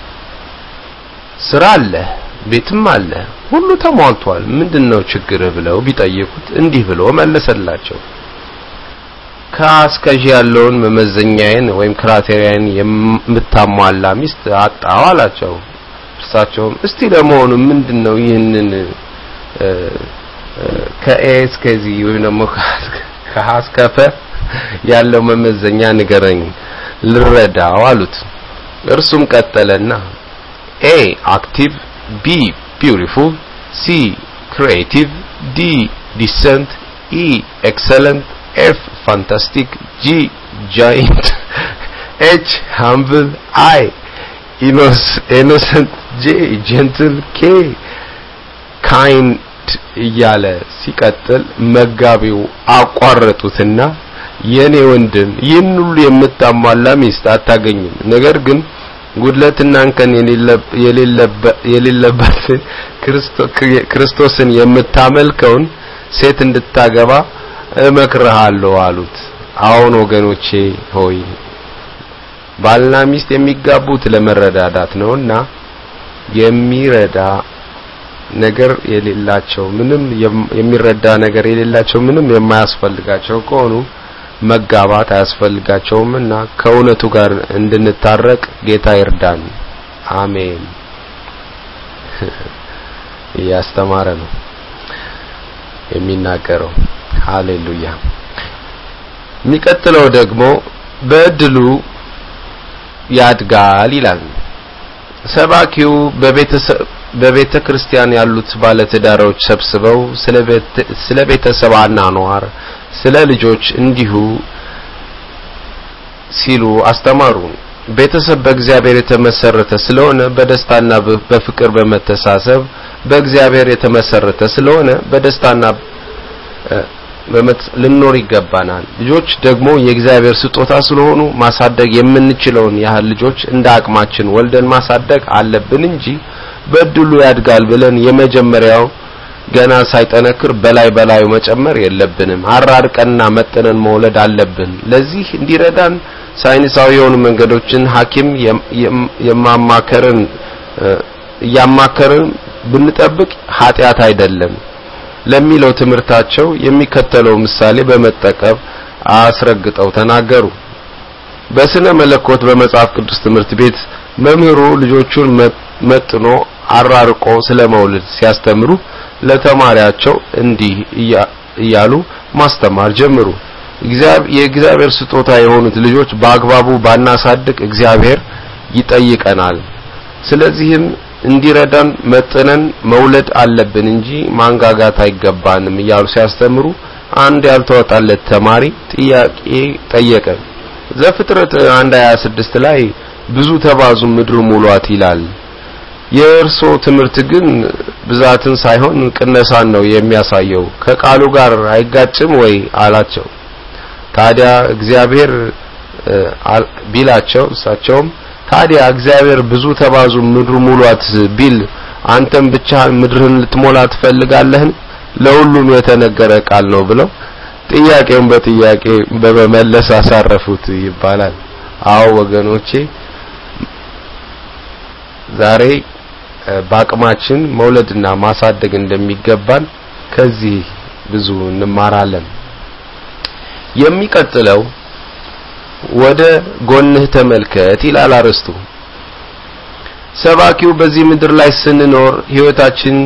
ስራ አለ፣ ቤትም አለ፣ ሁሉ ተሟልቷል። ምንድነው ችግርህ ብለው ቢጠይቁት እንዲህ ብሎ መለሰላቸው። ከአስከዥ ያለውን መመዘኛዬን ወይም ክራቴሪያን የምታሟላ ሚስት አጣው አላቸው። እርሳቸውም እስቲ ለመሆኑ ምንድነው ይህንን ከኤ እስከዚህ ወይም ደግሞ ከሀ እስከ ፐ ያለው መመዘኛ ንገረኝ ልረዳው አሉት። እርሱም ቀጠለና ኤ አክቲቭ፣ ቢ ቢዩቲፉል፣ ሲ ክሪኤቲቭ፣ ዲ ዲሰንት፣ ኢ ኤክሰለንት፣ ኤፍ ፋንታስቲክ፣ ጂ ጃይንት፣ ኤች ሃምብል፣ አይ ኢኖሰንት፣ ጄ ጀንትል፣ ኬ ካይንድ እያለ ሲቀጥል መጋቢው አቋረጡትና የኔ ወንድም ይህን ሁሉ የምታሟላ ሚስት አታገኝም ነገር ግን ጉድለትና እንከን የሌለባትን ክርስቶስን የምታመልከውን ሴት እንድታገባ እመክርሃለሁ አሉት አሁን ወገኖቼ ሆይ ባልና ሚስት የሚጋቡት ለመረዳዳት ነውና የሚረዳ ነገር የሌላቸው ምንም የሚረዳ ነገር የሌላቸው ምንም የማያስፈልጋቸው ከሆኑ መጋባት አያስፈልጋቸውምና ከእውነቱ ጋር እንድንታረቅ ጌታ ይርዳን አሜን እያስተማረ ነው የሚናገረው ሃሌሉያ የሚቀጥለው ደግሞ በእድሉ ያድጋል ይላል ሰባኪው በቤተሰብ በቤተ ክርስቲያን ያሉት ባለትዳሮች ሰብስበው ስለ ቤተሰብ አኗኗር ስለ ልጆች እንዲሁ ሲሉ አስተማሩ ቤተሰብ በእግዚአብሔር የተመሰረተ ስለሆነ በደስታና በፍቅር በመተሳሰብ በእግዚአብሔር የተመሰረተ ስለሆነ በደስታና ልኖር ይገባናል ልጆች ደግሞ የእግዚአብሔር ስጦታ ስለሆኑ ማሳደግ የምንችለውን ያህል ልጆች እንደ አቅማችን ወልደን ማሳደግ አለብን እንጂ በእድሉ ያድጋል ብለን የመጀመሪያው ገና ሳይጠነክር በላይ በላዩ መጨመር የለብንም አራርቀንና መጠነን መውለድ አለብን ለዚህ እንዲረዳን ሳይንሳዊ የሆኑ መንገዶችን ሐኪም የማማከርን እያማከርን ብንጠብቅ ኃጢአት አይደለም ለሚለው ትምህርታቸው የሚከተለው ምሳሌ በመጠቀም አስረግጠው ተናገሩ በስነ መለኮት በመጽሐፍ ቅዱስ ትምህርት ቤት መምህሩ ልጆቹን መጥኖ አራርቆ ስለመውለድ ሲያስተምሩ ለተማሪያቸው እንዲህ እያሉ ማስተማር ጀምሩ የእግዚአብሔር ስጦታ የሆኑት ልጆች በአግባቡ ባናሳድግ እግዚአብሔር ይጠይቀናል ስለዚህም እንዲረዳን መጥነን መውለድ አለብን እንጂ ማንጋጋት አይገባንም እያሉ ሲያስተምሩ አንድ ያልተወጣለት ተማሪ ጥያቄ ጠየቀ ዘፍጥረት 1:26 ላይ ብዙ ተባዙ ምድር ሙሏት ይላል የእርሶ ትምህርት ግን ብዛትን ሳይሆን ቅነሳን ነው የሚያሳየው ከቃሉ ጋር አይጋጭም ወይ አላቸው ታዲያ እግዚአብሔር ቢላቸው እሳቸውም ታዲያ እግዚአብሔር ብዙ ተባዙ ምድር ሙሏት ቢል አንተም ብቻህን ምድርህን ልትሞላ ትፈልጋለህን ለሁሉም የተነገረ ቃል ነው ብለው ጥያቄውን በጥያቄ በመመለስ አሳረፉት ይባላል አዎ ወገኖቼ ዛሬ በአቅማችን መውለድና ማሳደግ እንደሚገባን ከዚህ ብዙ እንማራለን የሚቀጥለው ወደ ጎንህ ተመልከት ይላል አርስቱ ሰባኪው በዚህ ምድር ላይ ስንኖር ህይወታችን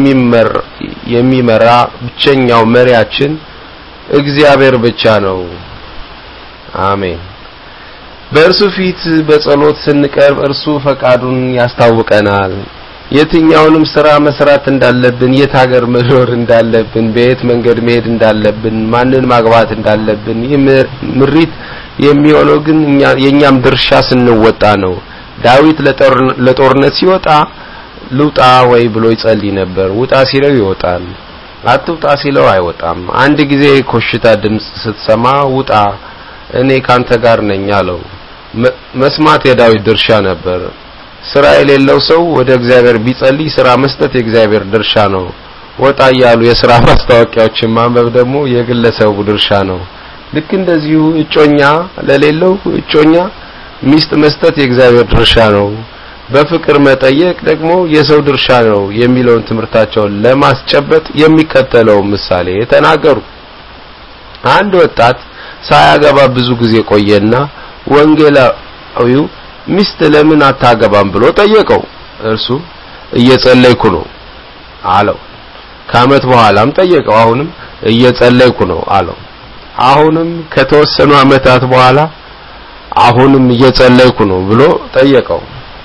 የሚመራ ብቸኛው መሪያችን እግዚአብሔር ብቻ ነው አሜን በእርሱ ፊት በጸሎት ስንቀርብ እርሱ ፈቃዱን ያስታውቀናል የትኛውንም ስራ መስራት እንዳለብን የት ሀገር መኖር እንዳለብን በየት መንገድ መሄድ እንዳለብን ማንን ማግባት እንዳለብን ይህ ምሪት የሚሆነው ግን የኛም ድርሻ ስንወጣ ነው ዳዊት ለጦርነት ሲወጣ ልውጣ ወይ ብሎ ይጸልይ ነበር ውጣ ሲለው ይወጣል አትውጣ ሲለው አይወጣም አንድ ጊዜ ኮሽታ ድምጽ ስትሰማ ውጣ እኔ ካንተ ጋር ነኝ አለው መስማት የዳዊት ድርሻ ነበር ስራ የሌለው ሰው ወደ እግዚአብሔር ቢጸልይ ስራ መስጠት የእግዚአብሔር ድርሻ ነው ወጣ እያሉ የስራ ማስታወቂያዎችን ማንበብ ደግሞ የግለሰቡ ድርሻ ነው ልክ እንደዚሁ እጮኛ ለሌለው እጮኛ ሚስት መስጠት የእግዚአብሔር ድርሻ ነው በፍቅር መጠየቅ ደግሞ የሰው ድርሻ ነው የሚለውን ትምህርታቸውን ለማስጨበጥ የሚከተለው ምሳሌ ተናገሩ አንድ ወጣት ሳያገባ ብዙ ጊዜ ቆየና ወንጌላዊው ሚስት ለምን አታገባም ብሎ ጠየቀው እርሱ እየጸለይኩ ነው አለው ከአመት በኋላም ጠየቀው አሁንም እየጸለይኩ ነው አለው አሁንም ከተወሰኑ አመታት በኋላ አሁንም እየጸለይኩ ነው ብሎ ጠየቀው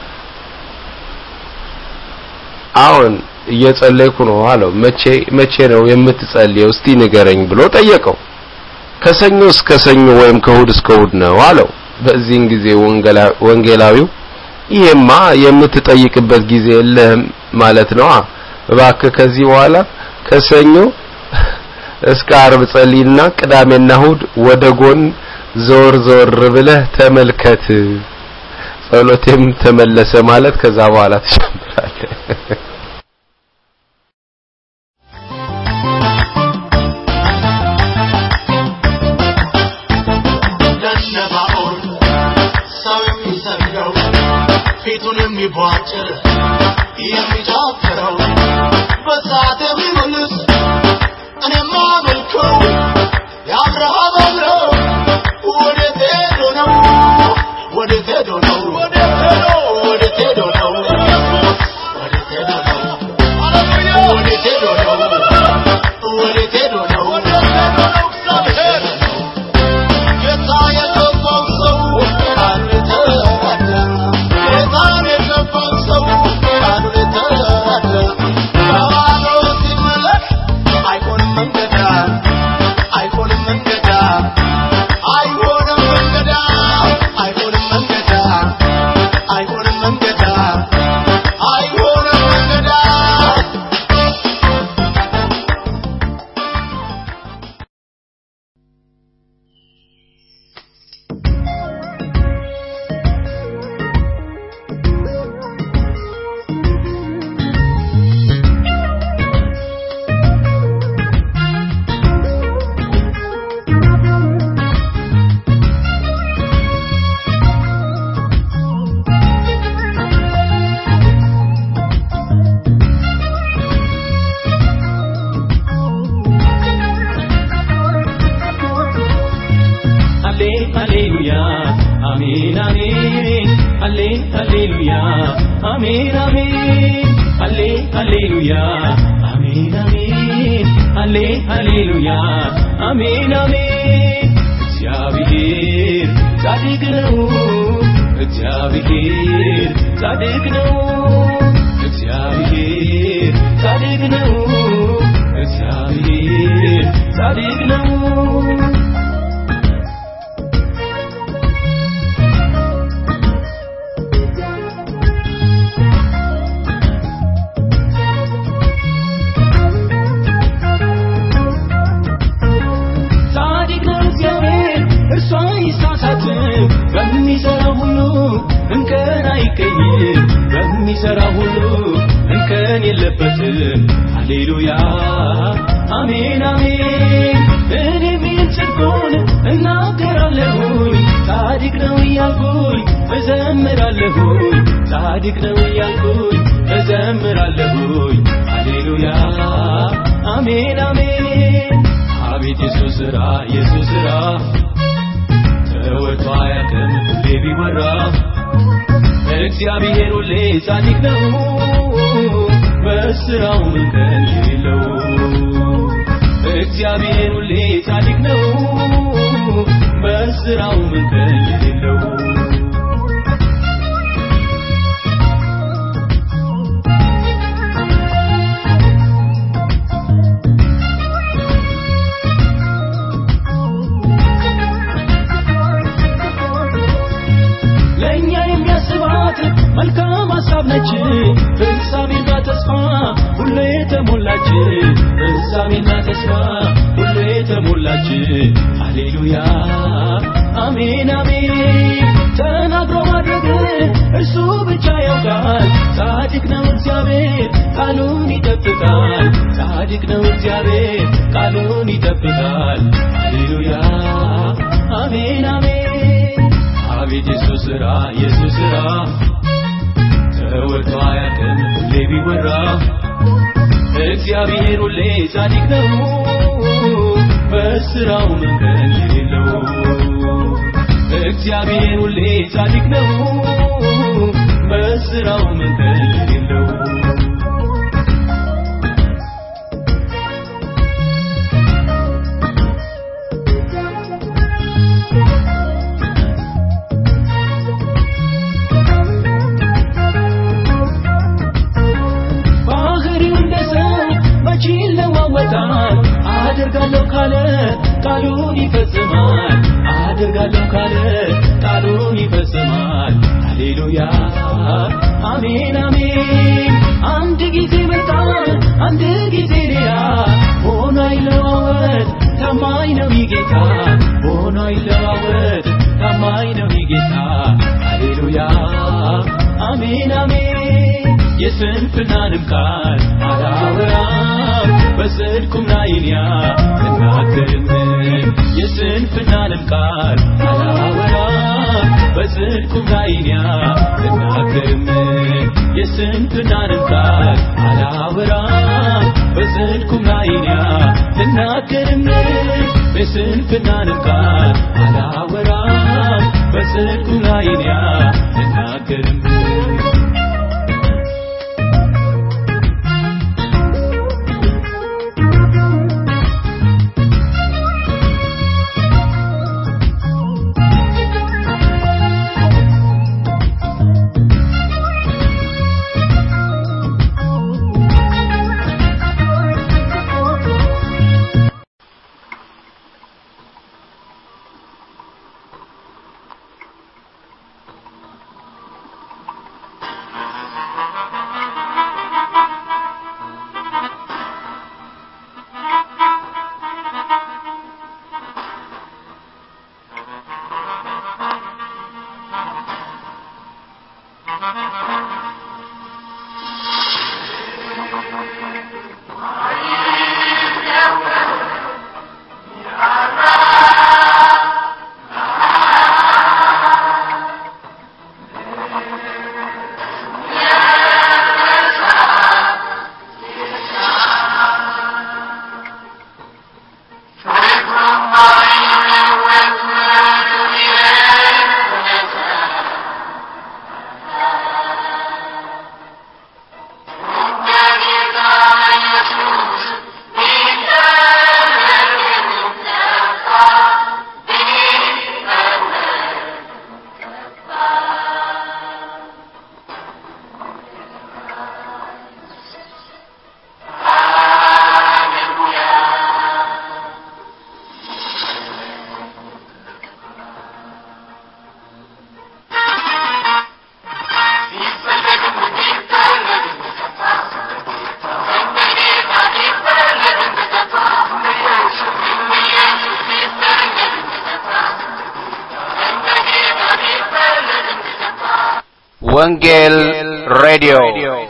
አሁን እየጸለይኩ ነው አለው መቼ መቼ ነው የምትጸልየው እስቲ ንገረኝ ብሎ ጠየቀው ከሰኞ እስከ ሰኞ ወይም ከእሁድ እስከ እሁድ ነው አለው በዚህን ጊዜ ወንጌላዊው ይሄማ የምትጠይቅበት ጊዜ የለህም ማለት ነዋ እባክህ ከዚህ በኋላ ከሰኞ እስከ አርብ ጸልይና ቅዳሜና እሁድ ወደ ጎን ዘወር ዘወር ብለህ ተመልከት። ጸሎቴም ተመለሰ ማለት ከዛ በኋላ ትጀምራለህ። ለነባኦል ሰው የሚሰግደው ፊቱን የሚቧጭር የሚጨፍረው በሰዓት የሚመልስ እኔማ መልከው የአብርሃም አምላክ ወዴት ሄዶ ነው? ወዴት ሄዶ ነው? ወዴት ሄዶ ነው? ወዴት ሄዶ ነው? ወዴት ሄዶ ነው? ወዴት ሄዶ ነው? ጌታ የገባው ሰው ቃሉ የተረዳ ጌታን የገባው ሰው ቃሉ የተረዳ ባዶ ሲመለክ አይሆንም መንገዳ አይሆንም መንገዳ አይሆንም መንገዳ አይሆንም መንገዳ አይሆንም መንገዳ አይሆንም መንገዳ ሃሌ ሃሌሉያ አሜን አሜን ሃሌ ሃሌሉያ አሜን አሜን ሃሌ ሃሌሉያ አሜን አሜን ሃሌ ሃሌሉያ አሜን አሜን እግዚአብሔር ጻድቅ ነው እግዚአብሔር ጻድቅ ነው እግዚአብሔር ጻድቅ ነው እግዚአብሔር ጻድቅ ነው ጻድቅ ነው እግዚአብሔር እርሱ አይሳሳትም በሚሰራው ሁሉ እንከን አይገኝም በሚሰራው ሁሉ እንከን የለበትም ሃሌሉያ አሜን አሜን እኔም ይህን ጽድቁን እናገራለሁኝ ጻድቅ ነው እያልኩኝ እዘምራለሁኝ ጻድቅ ነው እያልኩኝ እዘምራለሁኝ ሃሌሉያ አሜን አሜን አቤት የሱስ ስራ የሱስ ስራ ተወርቶ አያውቅም ሁሌ ቢወራ እግዚአብሔር ሁሌ ጻድቅ ነው በስራው እንከን የሌለው እግዚአብሔር ሁሌ ጻድቅ ነው በስራው እንከን የሌለው ለእኛ የሚያስባት መልካም ሀሳብ ነች ፍጻሜና ተስፋ ሁሉ የተሞላች ፍጻሜና ተስፋ ሁሉ የተሞላች ሃሌሉያ አሜን አሜን ተናግሮ ማድረግ እርሱ ብቻ ያውቃል ጻድቅ ነው እግዚአብሔር ቃሉን ይጠብቃል ጻድቅ ነው እግዚአብሔር ቃሉን ይጠብቃል ሃሌሉያ አሜን አሜን አቤት የሱስ ስራ የሱስ ስራ ተወርቶ አያውቅም ሁሌ ቢወራ እግዚአብሔር ሁሌ ጻድቅ ነው በስራው መንገድ የሌለው እግዚአብሔር ሁሌ ጻድቅ ነው በስራው መንገድ የሌለው ባህሪው እንደ ሰው መቼ ይለዋወጣል አደርጋለሁ ካለ ቃሉን ይፈጽማል አደርጋለሁ ካለ ቃሉን ይፈጽማል ሃሌሉያ አሜን አሜን አንድ ጊዜ መጣ አንድ ጊዜ ሌላ ሆኖ አይለዋወጥ ታማኝ ነው ይጌታ ሆኖ አይለዋወጥ ታማኝ ነው ይጌታ ሃሌሉያ አሜን አሜን የስንፍናንም ቃል አላወራም በጽድቁም ላይ እኔ አልናገርም የስንፍናንም ቃል አላወራም በጽድቁም ላይ እኔ አልናገርም የስንፍናንም ቃል አላወራም በጽድቁም ላይ እኔ አልናገርም የስንፍናንም ቃል አላወራም በጽድቁም ላይ እኔ አልናገርም ወንጌል ሬዲዮ